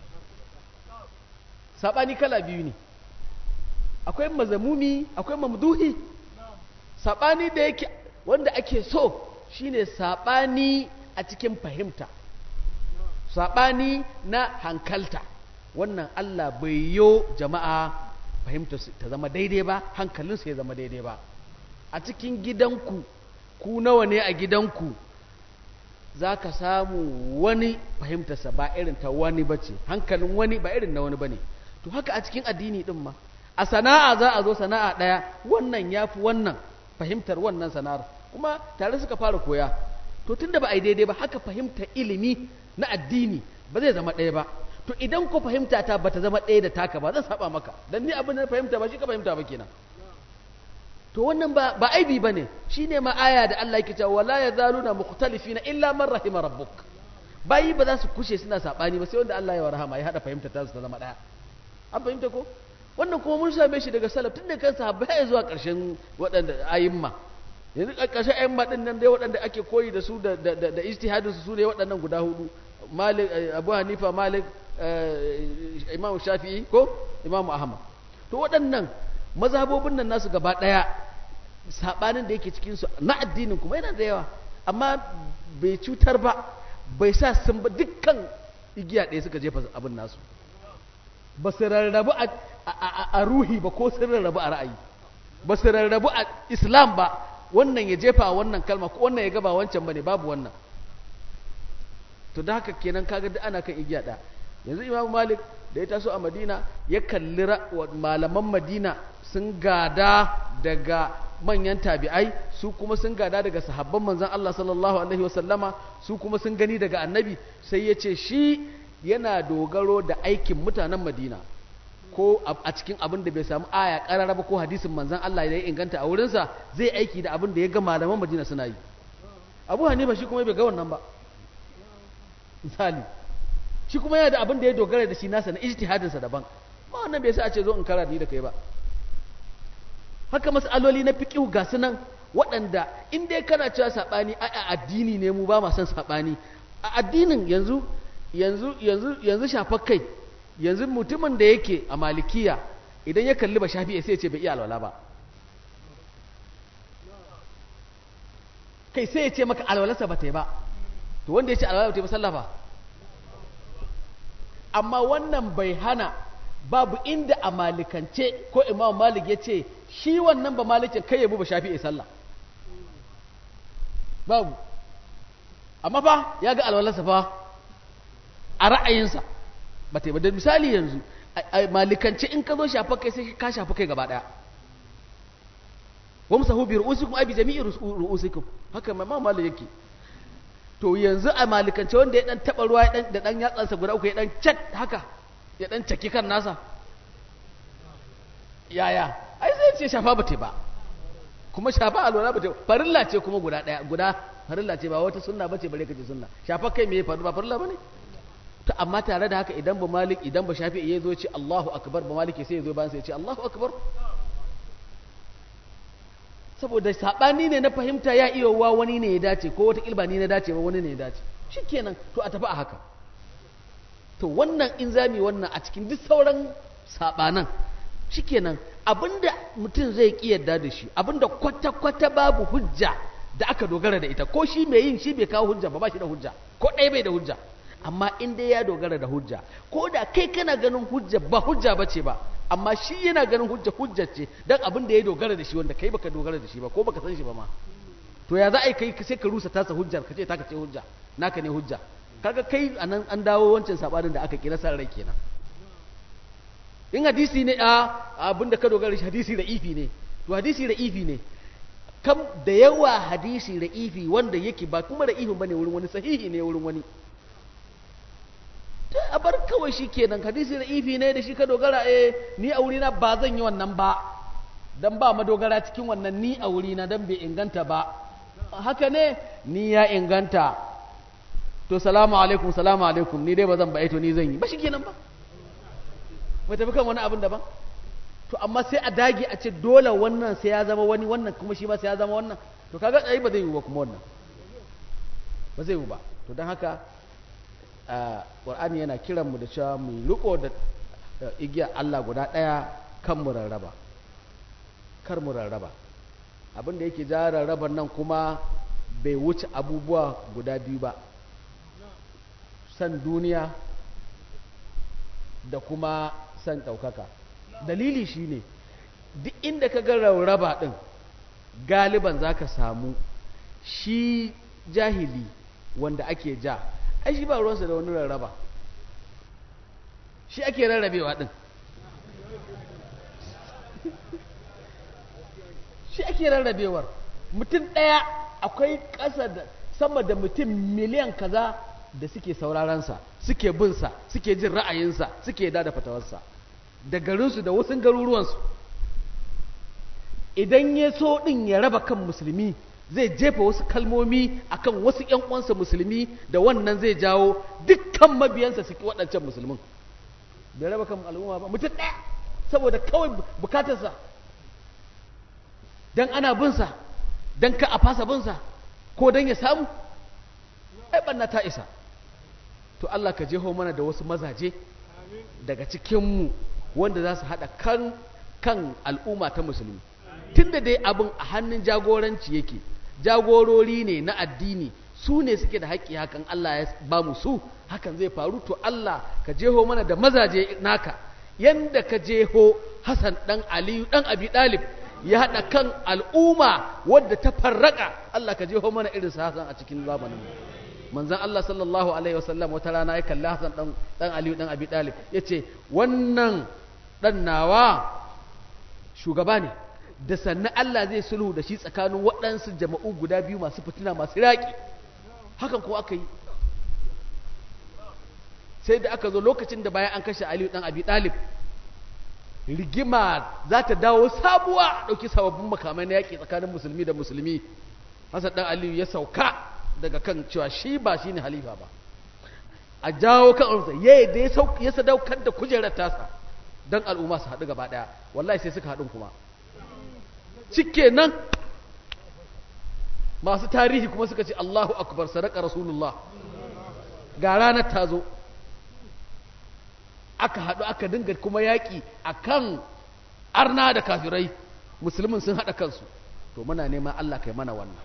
saɓani kala biyu ne akwai mazamumi akwai mamduhi saɓani da yake wanda ake so shine saɓani a cikin fahimta saɓani na hankalta wannan Allah bai yo jama'a fahimta ta zama daidai ba hankalinsu ya zama daidai ba a cikin gidanku ku nawa ne a gidanku za ka samu wani fahimtarsa ba irin ta wani ba ce hankalin wani ba irin na wani ba ne to haka a cikin addini ɗin ma a sana'a za a zo sana'a ɗaya wannan ya fi wannan fahimtar wannan sana'ar kuma tare suka fara koya to tunda ba a yi daidai ba haka fahimtar ilimi na addini ba zai zama ɗaya ba to idan ko fahimta ta bata zama ɗaya da taka ba zan saba maka dan ni abin da fahimta ba shi ka fahimta ba kenan to wannan ba ba aibi bane shine ma aya da Allah yake cewa wala yazaluna mukhtalifina illa man rahima rabbuk bayi ba za su kushe suna sabani ba sai wanda Allah ya warhama ya hada fahimta ta su ta zama ɗaya an fahimta ko wannan kuma mun same shi daga salaf tun da kan sahabbai ya zuwa ƙarshen waɗanda ayimma yanzu ƙarshen ayimma ɗin nan dai waɗanda ake koyi da su da da ijtihadin su su ne waɗannan guda hudu malik abu hanifa malik imam shafi'i ko imam ahmad to waɗannan mazhabobin nan nasu gaba ɗaya sabanin da yake cikin su na addinin kuma yana da yawa amma bai cutar ba bai sa sun ba dukkan igiya ɗaya suka jefa abin nasu ba su rarrabu a ruhi ba ko sun rarrabu a ra'ayi ba su rarrabu a islam ba wannan ya jefa wannan kalma ko wannan ya ga ba wancan bane babu wannan to da haka kenan kaga duk ana kan igiya da yanzu Imam Malik da ya taso a Madina ya kalli malaman Madina sun gada daga manyan tabi'ai su kuma sun gada daga sahabban manzon Allah sallallahu alaihi wasallama su kuma sun gani daga annabi sai ya ce shi yana dogaro da aikin mutanen Madina ko a cikin abin da bai samu aya karara ba ko hadisin manzon Allah ya inganta a wurinsa zai aiki da abin da ya ga malaman Madina suna yi Abu Hanifa shi kuma bai ga wannan ba misali shi kuma yana da abin da ya dogara da shi nasa na ijtihadinsa daban ma wannan bai sa a ce zo in kara ni da kai ba haka mas'aloli na fiqh ga su nan waɗanda in dai kana cewa sabani a addini ne mu ba ma son sabani a addinin yanzu yanzu yanzu yanzu shafar kai yanzu mutumin da yake a malikiya idan ya kalli ba shafi'i sai ya ce bai iya alwala ba kai sai ya ce maka alwalarsa ba ta yi ba to wanda ya ce alwala ba ta yi ba sallah ba amma wannan bai hana babu inda a malikance ko imam malik ya ce shi wannan ba malikin kai yabu ba shafi'i sallah babu amma fa ya ga alwalarsa fa a ra'ayinsa ba ta yi ba da misali yanzu a malikance in ka zo shafa kai sai ka shafa kai gaba daya wamsahu bi ru'usikum abi jami'i ru'usikum haka ma malik yake to yanzu a malikance wanda ya dan taba ruwa da dan yatsansa guda uku ya dan cak haka ya dan caki kan nasa yaya ai sai ce shafa ba ta ba kuma shafa alwala ba ta farilla ce kuma guda daya guda farilla ce ba wata sunna bace bare kace sunna shafa kai me faru ba farilla bane to amma tare da haka idan ba malik idan ba shafi ya zo ce Allahu akbar ba maliki sai ya zo bayan sai ya ce Allahu akbar saboda sabani ne na fahimta ya iya wa wani ne ya dace ko wata ilba ni na dace ba wani ne ya dace shikenan to a tafi a haka to wannan in zami wannan a cikin duk sauran sabanan shikenan abinda mutum zai ki yadda da shi abinda kwata kwata babu hujja da aka dogara da ita ko shi mai yin shi bai kawo hujja ba ba shi da hujja ko ɗaya bai da hujja amma in dai ya dogara da hujja ko da kai kana ganin hujja ba hujja ba ce ba amma shi yana ganin hujja hujja ce dan abin da ya dogara da shi wanda kai baka dogara da shi ba ko baka san shi ba ma to ya za a yi kai sai ka rusa tasa hujjar ka ce taka ce hujja naka ne hujja kaga kai anan an dawo wancan sabanin da aka kira san rai kenan in hadisi ne a abin da ka dogara da shi hadisi da ifi ne to hadisi da ifi ne kam da yawa hadisi da ifi wanda yake ba kuma da ifin bane wurin wani sahihi ne wurin wani a bar kawai shi kenan hadisi da ifi ne da shi ka dogara eh ni a wurina ba zan yi wannan ba dan ba madogara cikin wannan ni a wurina dan bai inganta ba haka ne ni ya inganta to salamu alaikum salamu alaikum ni dai ba zan ba to ni zan yi ba shi kenan ba mai tafi kan wani abin daban to amma sai a dage a ce dole wannan sai ya zama wani wannan kuma shi ma sai ya zama wannan to kaga ai ba zai yi ba kuma wannan ba zai yi ba to don haka ƙwar'ani yana kiran mu da cewa mu riko da igiyar Allah guda ɗaya kan mu rarraba kar mu rarraba abin da yake ja rarraban nan kuma bai wuce abubuwa guda biyu ba san duniya da kuma san ɗaukaka dalili shine duk inda ka ga rarraba ɗin galiban za ka samu shi jahili wanda ake ja ai shi ba ruwansa da wani rarraba shi ake rarrabewa din shi ake rarrabewar mutum ɗaya akwai ƙasa da sama da mutum miliyan kaza da suke saurarensa suke binsa suke jin ra'ayinsa suke da fatawarsa da garinsu da wasu garuruwansu idan ya so ɗin ya raba kan musulmi zai jefa wasu kalmomi akan wasu ƴan uwansa musulmi da wannan zai jawo dukkan mabiyansa su ki waɗancan musulmin bai raba kan al'umma ba mutum ɗaya saboda kawai bukatarsa dan ana binsa dan ka a fasa binsa ko dan ya samu ai banna ta isa to Allah ka jeho mana da wasu mazaje daga cikinmu wanda za su haɗa kan kan al'umma ta musulmi tunda dai abin a hannun jagoranci yake jagorori ne na addini su ne suke da haƙƙi hakan Allah ya ba mu su hakan zai faru to Allah ka jeho mana da mazaje naka yanda ka jeho Hassan dan Aliyu dan Abi Dalib ya haɗa kan al'umma wadda ta farraka Allah ka jeho mana irin Hassan a cikin zamanin mu manzon Allah sallallahu alaihi wasallam wata rana ya kalli Hassan dan dan Aliyu dan Abi Talib yace wannan dan nawa shugaba ne da sannan Allah zai sulhu da shi tsakanin waɗansu jama'u guda biyu masu fitina masu raƙi hakan ko aka yi sai da aka zo lokacin da bayan an kashe Aliyu dan Abi Talib rigima za ta dawo sabuwa a ɗauki sababbin makamai na yaƙi tsakanin musulmi da musulmi Hassan dan Aliyu ya sauka daga kan cewa shi ba shi ne halifa ba a jawo kan arzuta ya da ya sadaukar da kujerar tasa don al'umma su haɗu gaba ɗaya wallahi sai suka haɗin kuma cike nan masu tarihi kuma suka ce Allahu akbar sadaka rasulullah ga ranar ta zo aka haɗu aka dinga kuma yaƙi a kan arna da kafirai musulmin sun haɗa kansu to muna neman Allah kai mana wannan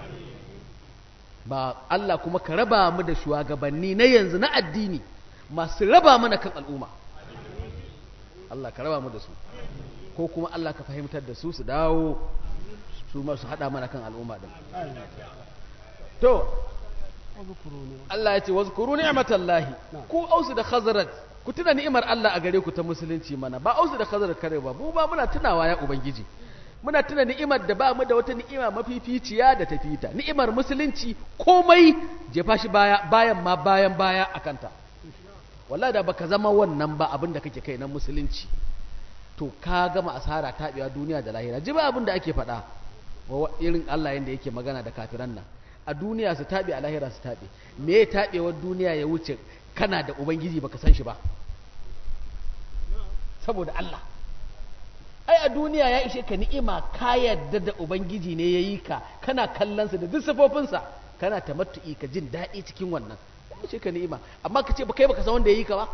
ba Allah kuma ka raba mu da shugabanni na yanzu na addini masu raba mana kan al'umma Allah ka raba mu da su ko kuma Allah ka fahimtar da su su dawo su masu haɗa mana kan al'umma din to Allah ya ce wazkuru ni'matallahi ku ausu da khazraj ku tuna ni'imar Allah a gare ku ta musulunci mana ba ausu da khazraj kare ba mu ba muna tunawa ya ubangiji muna tuna ni'imar da ba mu da wata ni'ima mafificiya da ta fita ni'imar musulunci komai jefa shi baya bayan ma bayan baya akanta wallahi da baka zama wannan ba abin da kake kai na musulunci to ka gama asara taɓewa duniya da lahira ji ba abin da ake faɗa irin Allah yanda yake magana da kafiran nan a duniya su taɓe a lahira su taɓe me ya taɓewar duniya ya wuce kana da ubangiji baka san shi ba saboda Allah ai a duniya ya ishe ka ni'ima ka yarda da ubangiji ne ya yi ka kana kallonsa da duk sifofinsa kana tamattu'i ka jin daɗi cikin wannan ya ishe ka ni'ima amma ka ce ba kai baka san wanda ya yi ka ba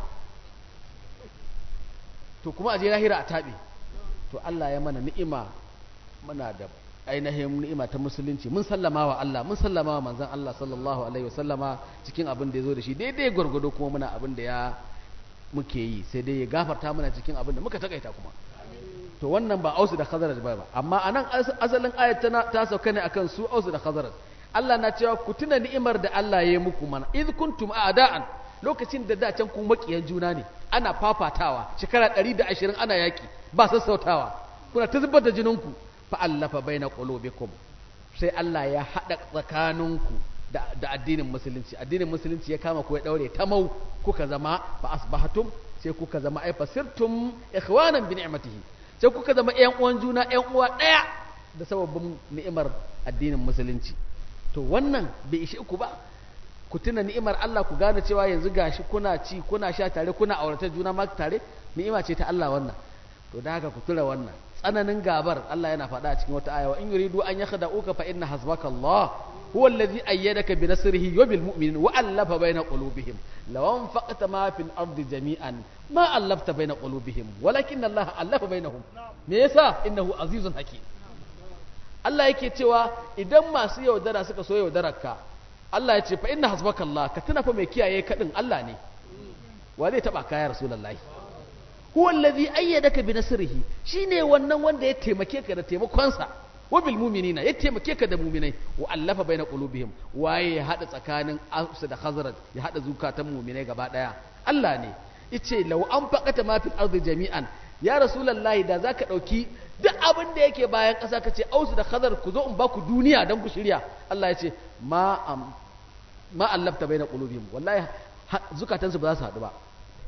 to kuma a je lahira a taɓe to Allah ya mana ni'ima muna da ainihin ni'ima ta musulunci mun sallama wa Allah mun sallama wa manzon Allah sallallahu alaihi wasallama cikin abin da ya zo da shi daidai gwargwado kuma muna abin da ya muke yi sai dai ya gafarta mana cikin abin da muka takaita kuma to wannan ba ausu da khazaraj ba amma anan asalin ayat ta sauka ne akan su ausu da khazaraj Allah na cewa ku tuna ni'imar da Allah ya yi muku mana idh kuntum a'da'an lokacin da da can ku makiyan juna ne ana fafatawa shekara 120 ana yaki ba sassautawa kuna ta zubar da jininku fa allafa baina qulubikum sai Allah ya hada tsakaninku da, da addinin musulunci addinin musulunci ya kama ku ya daure ta mau kuka zama fa asbahatum sai kuka zama ai fasirtum ikhwanan bi ni'matihi sai kuka zama ƴan uwan juna ƴan uwa ɗaya da sababin ni'imar addinin musulunci to wannan bai ishe ku ba ku tuna ni'imar Allah ku gane cewa yanzu gashi kuna ci kuna sha tare kuna aurata juna ma tare ni'ima ce ta Allah wannan to da haka ku tura wannan tsananin gabar Allah yana faɗa a cikin wata aya wa in yuridu an yakhda'uka fa inna hasbaka Allah huwa alladhi ayyadaka bi nasrihi wa bil mu'minin wa allafa bayna qulubihim law anfaqta ma fil ardi jami'an ma allafta bayna qulubihim walakin Allah allafa bainahum me yasa innahu azizun hakim Allah yake cewa idan masu yaudara suka so yaudararka Allah ya ce fa inna hasbaka Allah ka tuna fa mai kiyaye kadin Allah ne wa zai taba kaya rasulullahi huwa allazi ayyadaka bi nasrihi shine wannan wanda ya taimake ka da taimakonsa wa bil mu'minina ya taimake ka da mu'minai wa allafa baina qulubihim waye ya hada tsakanin Aus da Khazraj ya hada zukatan mu'minai gaba daya Allah ne yace law an faqata ma fil ardi jami'an ya rasulullahi da zaka dauki duk abin da yake bayan ƙasa ka ce Aus da Khazraj ku zo in ba ku duniya dan ku shirya Allah ya ce ma ma allafta baina qulubihim wallahi zukatansu ba za su hadu ba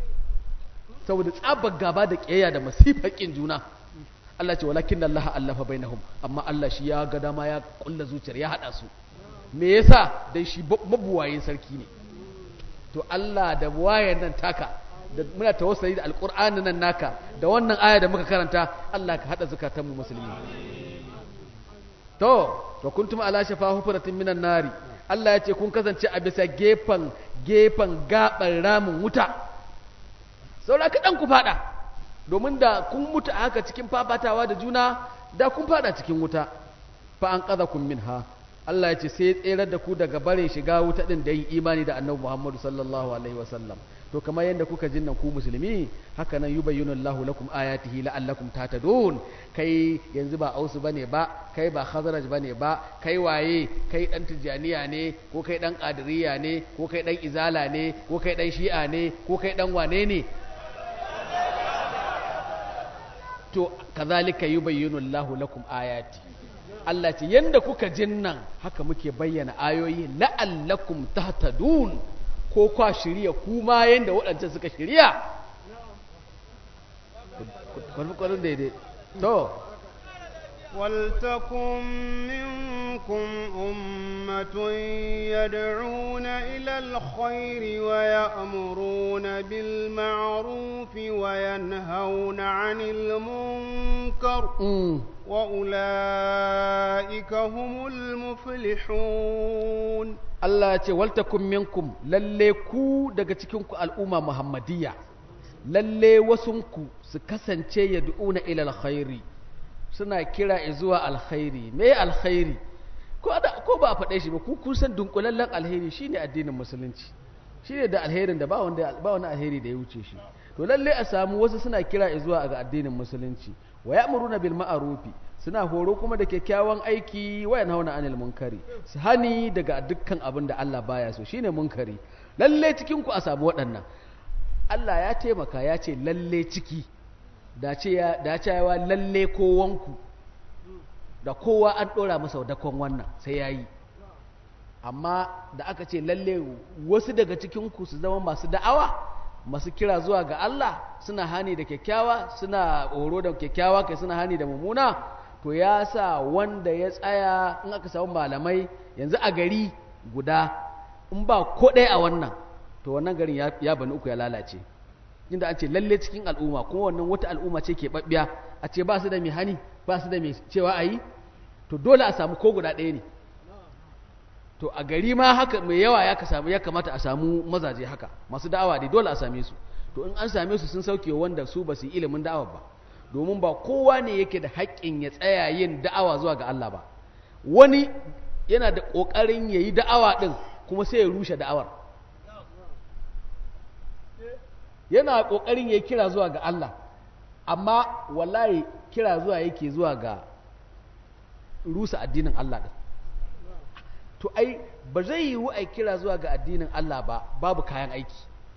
saboda tsabar gaba da ƙiyayya da masifar ƙin juna Allah ce walakin Allah allafa bainahum amma Allah shi ya ga dama ya kulla zuciyar ya hada su me yasa dan shi mabuwayin sarki ne to Allah da buwayen nan taka da muna tawassuli da alqur'ani nan naka da wannan aya da muka karanta Allah ka hada zakatan mu musulmi to to kuntum ala shafa hufratin minan nari Allah ya ce kun kasance a bisa gefen gefen gaban ramin wuta saura kaɗan ku fada domin da kun mutu a haka cikin fafatawa da juna da kun fada cikin wuta fa an ƙaza kun min ha Allah ya ce sai ya tserar da ku daga bare shiga wuta ɗin da yin imani da annabi Muhammadu sallallahu alaihi wasallam to kamar yadda kuka jin nan ku musulmi haka nan yubayyinu Allahu lakum ayatihi la'allakum tahtadun kai yanzu ba ausu bane ba kai ba khazraj bane ba kai waye kai dan tijaniya ne ko kai dan qadiriyya ne ko kai dan izala ne ko kai dan shi'a ne ko kai dan wane ne to kazalika yubayyinu Allahu lakum ayati Allah ce yanda kuka jin nan haka muke bayyana ayoyi la'allakum tahtadun ko kwa shirya kuma yanda waɗancan suka shirya kwarin daidai to ولتكن منكم أمة يدعون إلى الخير ويأمرون بالمعروف وينهون عن المنكر وأولئك هم المفلحون Allah ce waltakum minkum lalle ku daga cikinku al'umma Muhammadiyya lalle wasunku su kasance yad'una ila alkhairi suna kira zuwa alkhairi me alkhairi ko da ko ba a faɗe shi ba ku kun san dunkulallen alheri shine addinin musulunci shine da alherin da ba wanda ba wani alheri da ya wuce shi to lalle a samu wasu suna kira zuwa ga addinin musulunci wa ya'muruna bil ma'rufi suna horo kuma da kyakkyawan aiki wa yanhauna anil munkari su hani daga dukkan abin da Allah baya so shine munkari lalle cikin ku a samu waɗannan Allah ya taimaka ya ce lalle ciki da ce ya da cewa lalle kowanku da kowa an dora masa dakon wannan sai yayi amma da aka ce lalle wasu daga cikin ku su zama masu da'awa masu kira zuwa ga Allah suna hani da kyakkyawa suna horo da kyakkyawa kai suna hani da mummuna to ya sa wanda ya tsaya in aka samu malamai yanzu a gari guda in ba ko ɗaya a wannan to wannan garin ya bani uku ya lalace inda an ce lalle cikin al'umma kuma wannan wata al'umma ce ke babbiya a ce ba su da mai hani ba su da mai cewa a yi to dole a samu ko guda ɗaya ne to a gari ma haka mai yawa ya samu ya kamata a samu mazaje haka masu da'awa dai dole a same su to in an same su sun sauke wanda su ba su yi ilimin da'awa ba domin ba kowa ne yake da haƙƙin ya tsaya yin da'awa zuwa ga Allah ba wani yana da ƙoƙarin ya yi da'awa ɗin kuma sai ya rushe da'awar yana ƙoƙarin ya yi kira zuwa ga Allah amma wallahi kira zuwa yake zuwa ga rusa addinin Allah ɗin to ai ba zai yiwu a kira zuwa ga addinin Allah ba babu kayan aiki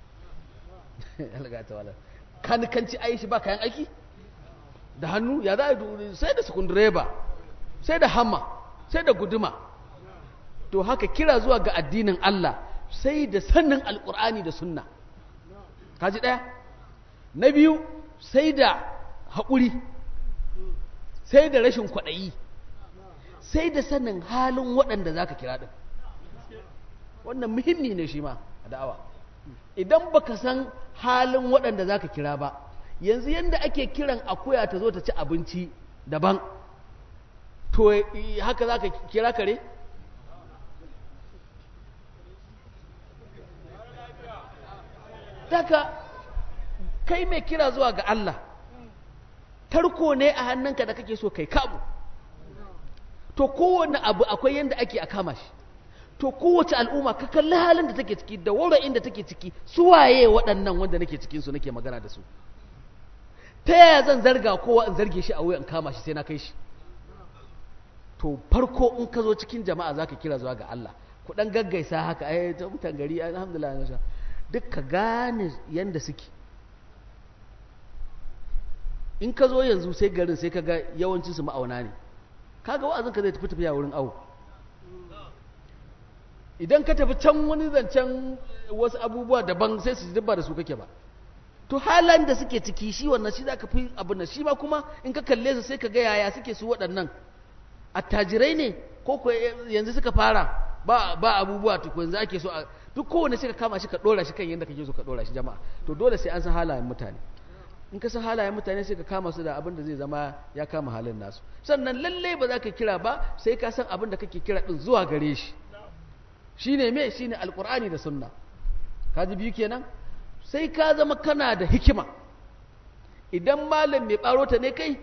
kanikanci aishi ba kayan aiki da hannu ya za a sai da sukundireba sai da hamma sai da guduma to haka kira zuwa ga addinin Allah sai da sannin alkur'ani da sunna kaji ɗaya na biyu sai da haƙuri sai da rashin kwaɗayi sai da sanin halin waɗanda za ka kira ɗin wannan muhimmi ne shi ma a da'awa idan baka san halin waɗanda za ka kira ba yanzu yadda ake kiran akuya ta zo ta ci abinci daban to haka za ka kira kare? daga kai mai kira zuwa ga Allah tarko ne a hannunka da kake so kai kamu to kowane abu akwai yadda ake a kama shi to kowace al'umma ka kalli halin da take ciki da wurin da take ciki su waye waɗannan wanda nake cikinsu nake magana da su ta yaya zan zarga kowa in zarge shi a wuya in kama shi sai na kai shi to farko in ka zo cikin jama'a za ka kira zuwa ga Allah ku ɗan gaggaisa haka ai ta mutan gari alhamdulillah na sha duk ka gane yanda suke in ka zo yanzu sai garin sai ka ga yawancinsu ma'auna ne kaga wa'azin ka zai tafi tafiya wurin awo idan ka tafi can wani zancen wasu abubuwa daban sai su dubba da su kake ba to halan da suke ciki shi wannan shi za ka fi abin da shi ma kuma in ka kalle su sai ka ga yaya suke su waɗannan attajirai ne ko ko yanzu suka fara ba ba abubuwa to yanzu ake so a duk kowanne sai ka kama shi ka dora shi kan yadda kake so ka dora shi jama'a to dole sai an san halayen mutane in ka san halayen mutane sai ka kama su da abin da zai zama ya kama halin nasu sannan lalle ba za ka kira ba sai ka san abin da kake kira din zuwa gare shi shine me shine alqur'ani da sunna kaji biyu kenan sai ka zama kana da hikima idan malam mai ɓarota ne kai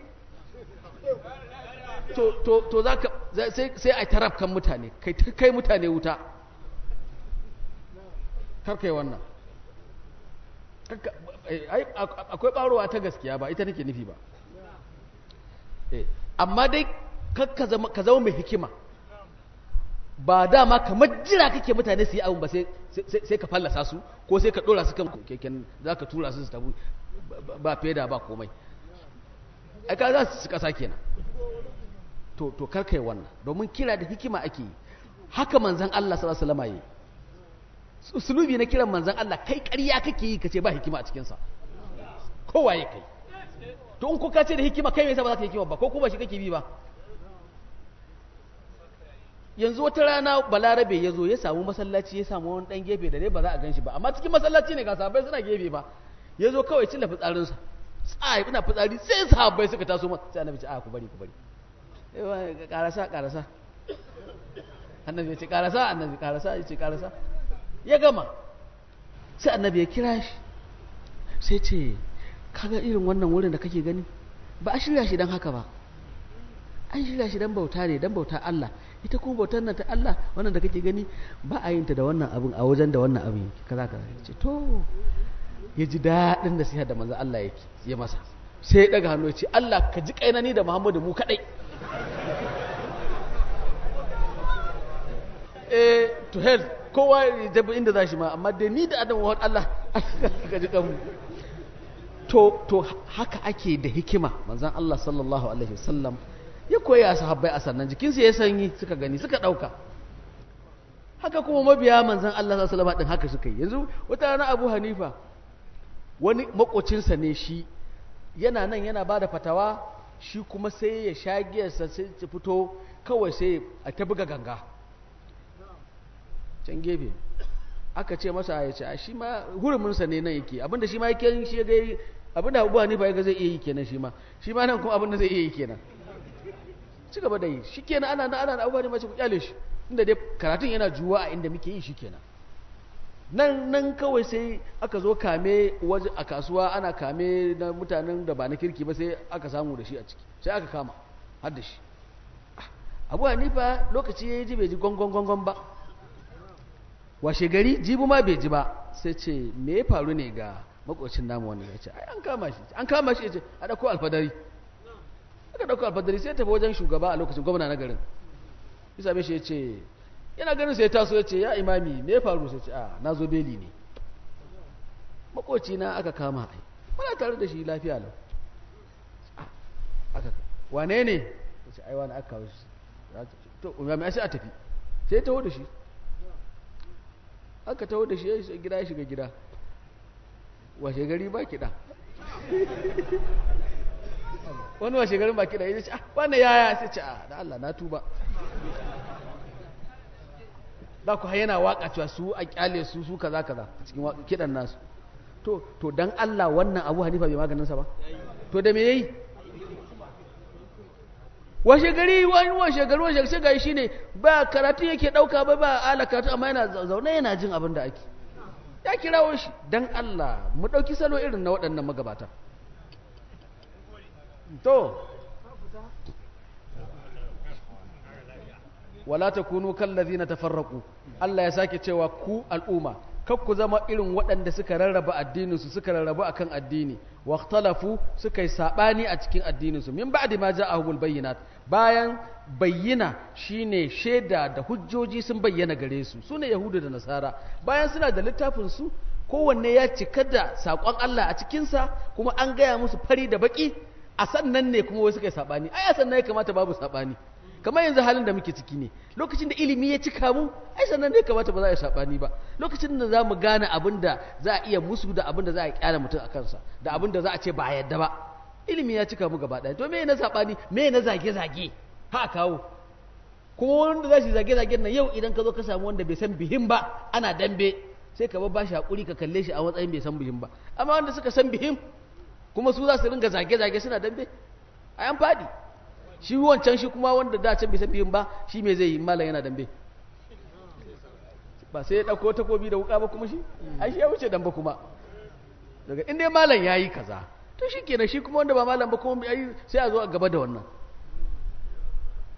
to to to zaka sai sai ai taraf kan mutane kai kai mutane wuta kar kai wannan kakka- eh, ai, ak- akwai ɓarowa ta gaskiya ba ita nake nufi ba Eh, amma dai kakka zama ka zama mai hikima ba dama kamar jira kake mutane su yi abin ba sai sai- sai ka fallasa su ko sai ka dora su kan keken za ka tura su su tabu ba- ba feda ba komai ai ka za su kasa kenan to to karka yi wannan domin kira da hikima ake yi haka manzan Allah sallallahu alaihi wasallam yi usulubi na kiran manzan Allah kai ƙarya kake yi kace ba hikima a cikin sa kowa ya kai to in ko ka ce da hikima kai me yasa ba za ka yi hikima ba ko kuma shi kake bi ba yanzu wata rana balarabe ya zo ya samu masallaci ya samu wani dan gefe da dai ba za a gan shi ba amma cikin masallaci ne ga sahabbai suna gefe ba ya zo kawai cilla fitsarinsa tsaye ina fitsari sai sahabbai suka taso masa sai annabi ce a ku bari ku bari Eh, wa- karasa karasa annabi ya ce karasa annabi karasa ya ce karasa ya gama sai annabi ya kira shi sai ce kaga irin wannan wurin da kake gani ba a shirya shi don haka ba an shirya shi don bauta ne don bauta Allah ita kuma bautar nan ta Allah wannan da kake gani ba a yin ta da wannan abin a wajen da wannan abin yake kaza kaza ya ce to ya ji daɗin da siya da manzon Allah yake ya masa sai ya daga hannu ya ce Allah ka ji kainani da Muhammadu mu kadai eh to hell kowa ya jabi inda za shi ma amma da ni da Adam wa Allah ka ji kanmu to to haka ake da hikima manzon Allah sallallahu alaihi wasallam ya koya sahabbai a sannan jikinsu ya sanyi suka gani suka dauka haka kuma mabiya manzon Allah sallallahu alaihi wasallam din haka suka yi yanzu wata rana Abu Hanifa wani makocinsa ne shi yana nan yana bada fatawa shi kuma sai ya sha giyarsa sai ya fito kawai sai a ta buga ganga can gefe aka ce masa ya ce a shi ma huruminsa ne nan yake abinda shi ma yake shi ya ga abinda abubuwa ne ba ya ga zai iya yi kenan shi ma shi ma nan kuma abinda zai iya yi kenan ci gaba da yi shi kenan ana na ana na abubuwa ne mace ku kyale shi inda dai karatun yana juwa a inda muke yi shi kenan nan nan kawai sai aka zo kame waje a kasuwa ana kame na mutanen da ba na kirki ba sai aka samu da shi a ciki sai aka kama har da shi abu hanifa lokaci ya yi ji bai ji gongon gongon ba washe gari jibu ma bai ji ba sai ce me ya faru ne ga makocin namu wani ya ce ai an kama shi an kama shi ya ce a ɗauko alfadari aka ɗauko alfadari sai tafi wajen shugaba a lokacin gwamna na garin ya same shi ya ce yana ganin sai taso ya ce ya imami me ya faru sai ce a na zo beli ne makoci na aka kama ai muna tare da shi lafiya lau aka wane ne ya ce ai wani aka kawo shi to imami sai a tafi sai ya taho da shi aka taho da shi ya gida ya shiga gida washe gari ba kiɗa wani washe garin ba kiɗa ya ce ah wannan yaya sai ce ah da Allah na tuba za ku yana waka cewa su a kyale su su kaza kaza cikin kiɗan nasu to to dan Allah wannan Abu Hanifa bai maganin sa ba to da me yayi washe gari wani washe gari washe sai gari shine ba karatu yake dauka ba ba ala karatu amma yana zaune yana jin abin da ake ya kirawo shi dan Allah mu dauki salo irin na waɗannan magabata to wala takunu kallazina tafarraqu Allah ya sake cewa ku al'umma kar ku zama irin waɗanda suka rarraba addininsu suka rarrabu akan addini واختلفوا suka yi sabani a cikin addininsu min ba'di ma ja'ahumul bayyinat bayan bayyana shine shaida da hujjoji sun bayyana gare su sune yahudu da nasara bayan suna da littafin su kowanne ya cika da sakon Allah a cikin sa kuma an gaya musu fari da baki a sannan ne kuma wai suka yi sabani ai a sannan ya kamata babu sabani kamar yanzu halin da muke ciki ne lokacin da ilimi ya cika mu ai sannan ne kamata ba za a yi sabani ba lokacin da za mu gane abin da za a iya musu da abin da za a kyara mutum a kansa da abin da za a ce ba a yadda ba ilimi ya cika mu gaba ɗaya to me na sabani me na zage-zage ha kawo kuma wanda za shi zage-zage nan yau idan ka zo ka samu wanda bai san bihin ba ana dambe sai ka ba shi hakuri ka kalle shi a matsayin bai san bihin ba amma wanda suka san bihin kuma su za su ringa zage-zage suna dambe a yan fadi shi wancan shi kuma wanda da can bisa biyun ba shi me zai yi malam yana dambe ba sai ya ɗauko takobi da wuka ba kuma shi ai shi ya wuce damba kuma daga inda malam ya yi kaza to shi kenan shi kuma wanda ba malam ba kuma sai a zo a gaba da wannan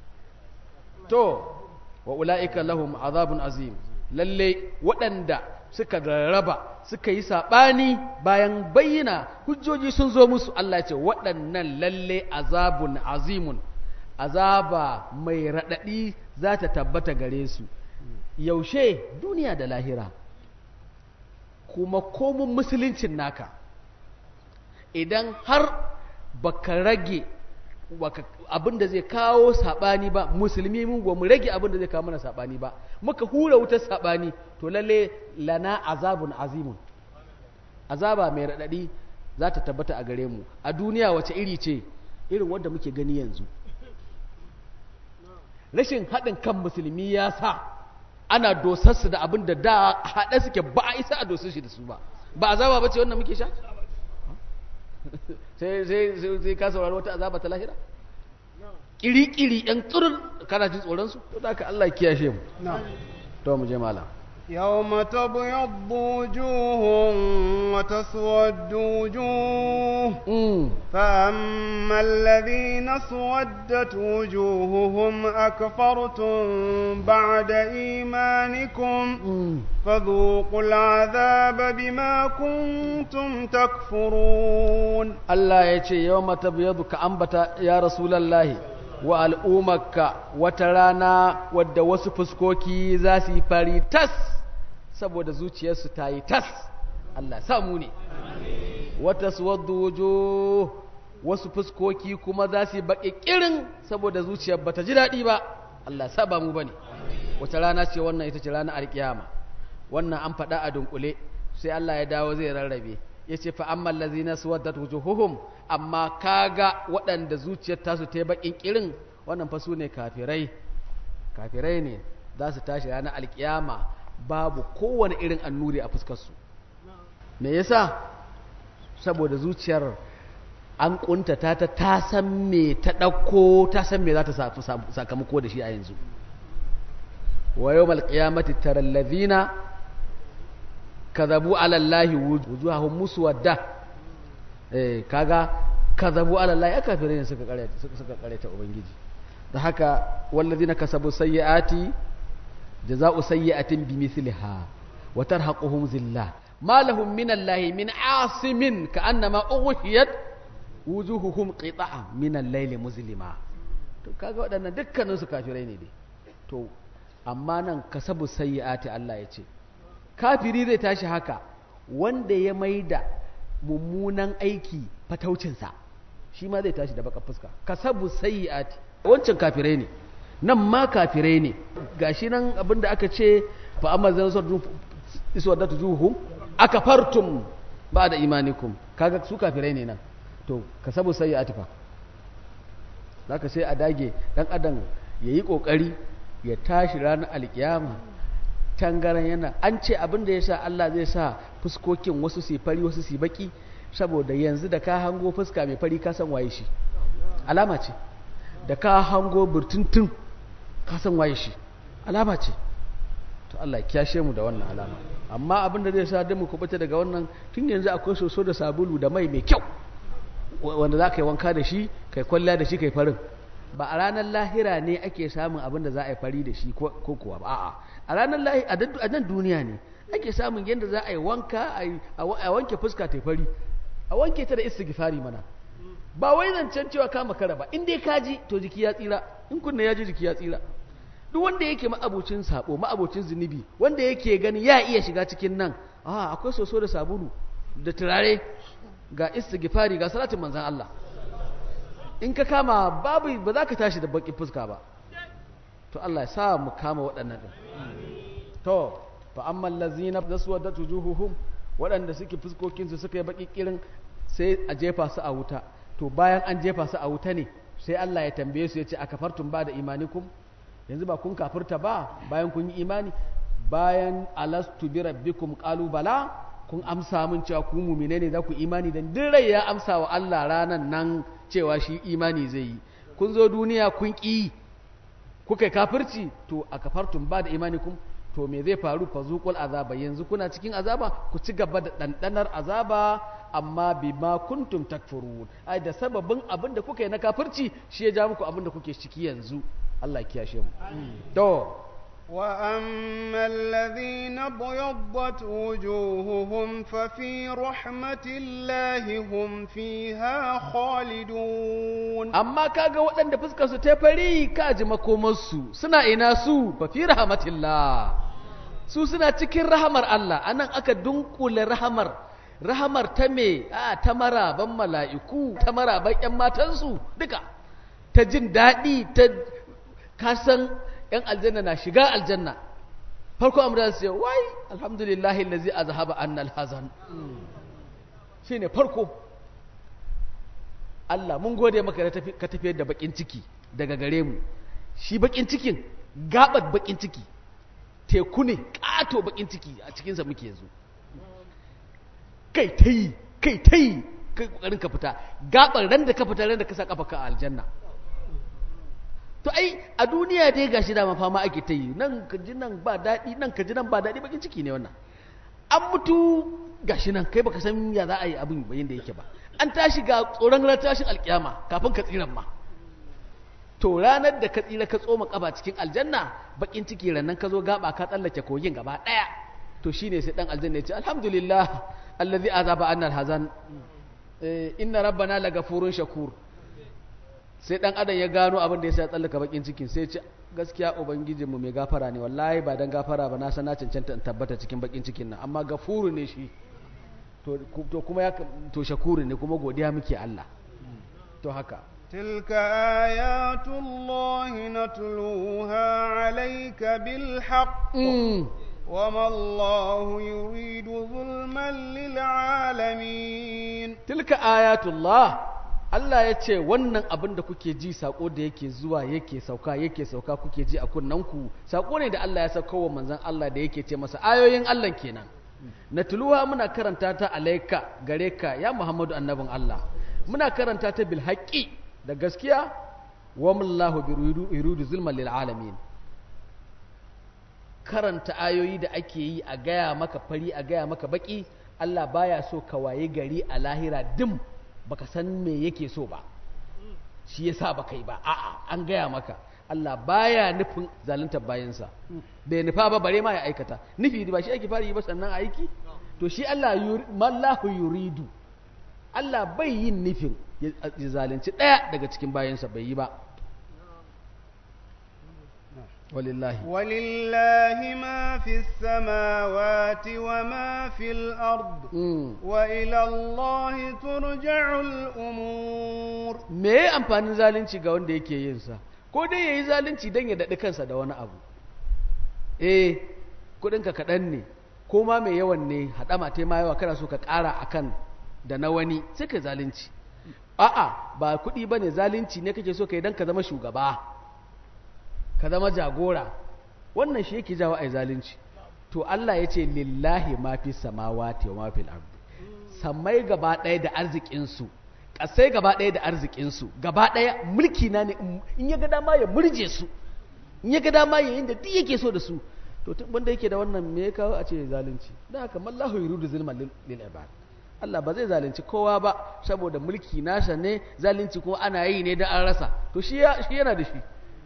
to wa ula'ika lahum azabun azim lalle waɗanda suka rarraba suka yi saɓani bayan bayyana hujjoji sun zo musu Allah ya ce waɗannan lalle azabun azimun azaba mai raɗaɗi za ta tabbata gare su yaushe duniya da lahira kuma komun musuluncin naka idan har baka rage abin da zai kawo saɓani ba musulmi mun mu rage abin da zai kawo mana saɓani ba muka hura wutar saɓani to lalle lana azabun azimun azaba mai raɗaɗi za ta tabbata a gare mu a duniya wace iri ce irin wadda muke gani yanzu rashin haɗin kan musulmi ya sa ana dosarsu da abin da da haɗe suke ba a isa a dosar shi da su ba ba azaba ba ce wannan muke sha sai ka saurari wata azaba ta lahira ƙiri-ƙiri ‘yan tsurin kana jin tsoronsu to da ka Allah kiyashe mu to mu je malam يوم تبيض وجوه وتسود وجوه فأما الذين اسودت وجوههم أكفرتم بعد إيمانكم فذوقوا العذاب بما كنتم تكفرون الله يتي يوم تبيض كأنبت يا رسول الله wa al'ummarka wata rana wadda wasu fuskoki za su yi fari tas saboda zuciyarsu ta yi tas Allah samu ne wata suwaddu wujo wasu fuskoki kuma za su yi baƙi ƙirin saboda zuciyar ba ta ji daɗi ba Allah saba mu ba ne wata rana ce wannan ita ce ranar alƙiyama wannan an faɗa a dunkule sai Allah ya dawo zai rarrabe ya ce fa'amman lazina su wadda wujuhuhum amma kaga waɗanda zuciyar tasu ta yi baƙin ƙirin wannan fa su ne kafirai kafirai ne za su tashi ranar alƙiyama babu kowane irin annuri a fuskarsu me yasa saboda zuciyar an ƙuntata ta ta san me ta ɗauko ta san me za ta sakamako da shi a yanzu wa yau malƙiyamati tarallazina kazabu alallahi wujuhahum muswadda eh kaga kazabu alallahi aka fere ne suka kare suka kare ta ubangiji da haka wallazina kasabu sayyiati jazaa'u sayyi'atin bimithliha wa tarhaquhum zillah ma lahum min allahi min asimin ka'annama ughshiyat wujuhuhum qita'a min al-layli muzlima to kaga waɗannan dukkanin su kafirai ne dai to amma nan kasabu sayyiati Allah ya ce kafiri zai tashi haka wanda ya maida mummunan aiki fataucinsa shi ma zai tashi da baka fuska kasabu sayyiati wancan kafirai ne nan ma kafirai ne gashi nan abinda aka ce fa amma zan so iswadatu juhum akafartum ba'da imanikum kaga su kafirai ne nan to kasabu sayyiati fa zaka sai a dage dan adam yayi kokari ya tashi ranar alkiyama tangaran yana an ce abin da ya sa Allah zai sa fuskokin wasu su fari wasu su baki saboda yanzu da ka hango fuska mai fari ka san waye shi alama ce da ka hango burtuntun ka san waye shi alama ce to Allah ya kiyashe mu da wannan alama amma abin da zai sa da mu kubuta daga wannan tun yanzu akwai soso da sabulu da mai mai kyau wanda za ka yi wanka da shi kai kwalla da shi kai farin ba a ranar lahira ne ake samun abin da za a yi fari da shi ko kuwa ba a'a a ranar lahira a nan duniya ne ake samun yadda za a yi wanka a wanke fuska ta fari a wanke ta da istighfari mana ba wai zancen cewa ka makara ba in dai ka ji to jiki ya tsira in kunna ya ji jiki ya tsira duk wanda yake ma'abocin sabo ma'abocin zunubi wanda yake gani ya iya shiga cikin nan a akwai soso da sabulu da turare ga istighfari ga salatin manzon Allah in ka kama babu ba za ka tashi da baki fuska ba to Allah ya sa mu kama waɗannan din to fa amma allazina zaswadat wujuhuhum waɗanda suke fuskokin su suka yi baki kirin sai a jefa su a wuta to bayan an jefa su a wuta ne sai Allah ya tambaye su ya ce akafartum ba da imanikum yanzu ba kun kafirta ba bayan kun yi imani bayan alastu bi rabbikum qalu bala kun amsa mun cewa ku mu'mine ne za ku imani dan duk rai ya amsa wa Allah ranan nan cewa shi imani zai yi kun zo duniya kun ƙi kuka kafirci to a kafartun ba da imanikum to me zai faru fa zuqul azaba yanzu kuna cikin azaba ku ci gaba da dandanar azaba amma bima kuntum takfurun ai da sababin abin da kuka yi na kafirci shi ya ja muku abin da kuke ciki yanzu Allah ya kiyashe mu to وأما الذين ابيضت وجوههم ففي رحمة الله هم فيها خالدون amma kaga waɗanda fuskar su ta fari ka ji makomarsu suna ina su fa fi rahmatillah su suna cikin rahamar Allah anan aka dunkule rahamar rahamar ta me a ta maraban mala'iku ta maraban ƴan matansu duka ta jin daɗi ta kasan ƴan aljanna na shiga aljanna farko amra su ce wai alhamdulillahi allazi azhaba annal hazan shine farko Allah mun gode maka da tafi- ka tafiyar da bakin ciki daga gare mu shi bakin cikin gabat bakin ciki teku ne kato bakin ciki a cikinsa muke yanzu kai ta yi kai ta yi kai kokarin ka fita gabar ran da ka fita ran da ka sa kafa ka a aljanna to ai a duniya dai gashi da fama ake ta yi nan ka ji nan ba daɗi nan ka ji nan ba daɗi bakin ciki ne wannan an mutu gashi nan kai baka san ya za a yi abin bayin da yake ba an tashi ga tsoron ranar tashin alkiyama kafin ka tsiran ma to ranar da ka tsira ka tsoma kaba cikin aljanna bakin ciki rannan ka zo gaba ka tsallake kogin gaba daya to shine sai dan aljanna ya ce alhamdulillah allazi azaba annal hazan Eh, inna rabbana lagafurun shakur sai dan adam ya gano abin da yasa ya tsallaka bakin cikin sai ya ce gaskiya ubangijinmu mai gafara ne wallahi ba dan gafara ba na san na cancanta in tabbata cikin bakin cikin nan amma gafuru ne shi to ku- to kuma ya to shakuru ne kuma godiya muke Allah to haka تلك آيات الله نتلوها عليك بالحق mm. وما الله يريد ظلما للعالمين tilka ayatullah Allah ya ce wannan abin da kuke ji sako da yake zuwa yake sauka yake sauka kuke ji a kunnanku sako ne da Allah ya sauka wa manzon Allah da yake ce masa ayoyin Allah kenan natluha muna karanta ta alaika gare ka ya Muhammadu annabin Allah muna karanta ta bil haqqi da gaskiya wa mallahu bi yuridu zulman lil alamin karanta ayoyi da ake yi a gaya maka fari a gaya maka baki Allah baya so ka waye gari a lahira dim baka san me yake so ba shi yasa baka yi ba a'a an gaya maka Allah baya nufin zalunta bayansa bai nufa ba bare ma ya aikata nufi ba shi ake fara yi ba sannan aiki to shi Allah yuri- mallahu yuridu Allah bai yin nufin ya ya zalunci ɗaya daga cikin bayansa bai yi ba walillahi ولله ما في السماوات وما في الأرض Mm. وإلى الله ترجع الأمور me ya amfanin zalunci ga wanda yake yin sa ko dai yayi zalunci dan ya daɗi kansa da wani abu eh kudinka kaɗan ne ko ma mai yawan ne haɗama ta ma yawa kana so ka ƙara akan da na wani sai ka zalunci a'a ba kuɗi bane zalunci ne kake so ka yi dan ka zama shugaba ka zama jagora wannan shi yake jawo ai zalunci to Allah ya ce lillahi ma fi samawati wa ma fil ardi sammai gaba ɗaya da arzikinsu ƙasai gaba ɗaya da arzikinsu gaba ɗaya mulki na ne in ya ga dama ya murje su in ya ga dama ya yin da duk yake so da su to tun wanda yake da wannan me ya kawo a ce zalunci da haka mallahu yuridu zulman lil lil ibad Allah ba zai zalunci kowa ba saboda mulki nasa ne zalunci kuma ana yi ne da an rasa to shi ya shi yana da shi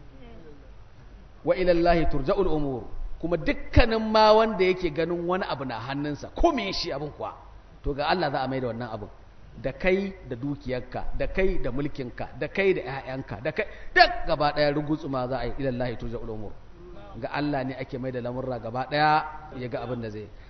wa ila Allah turja'ul umur kuma dukkanin ma wanda yake ganin wani abu na hannunsa ko me shi abin kuwa to ga Allah za a mai da wannan abin da kai da dukiyarka da kai da mulkinka da kai da ƴaƴanka da kai duk gaba ɗaya rugutsuma za a yi ilallahi turja'ul umur ga Allah ne ake mai da lamurra gaba ɗaya ya ga abin da zai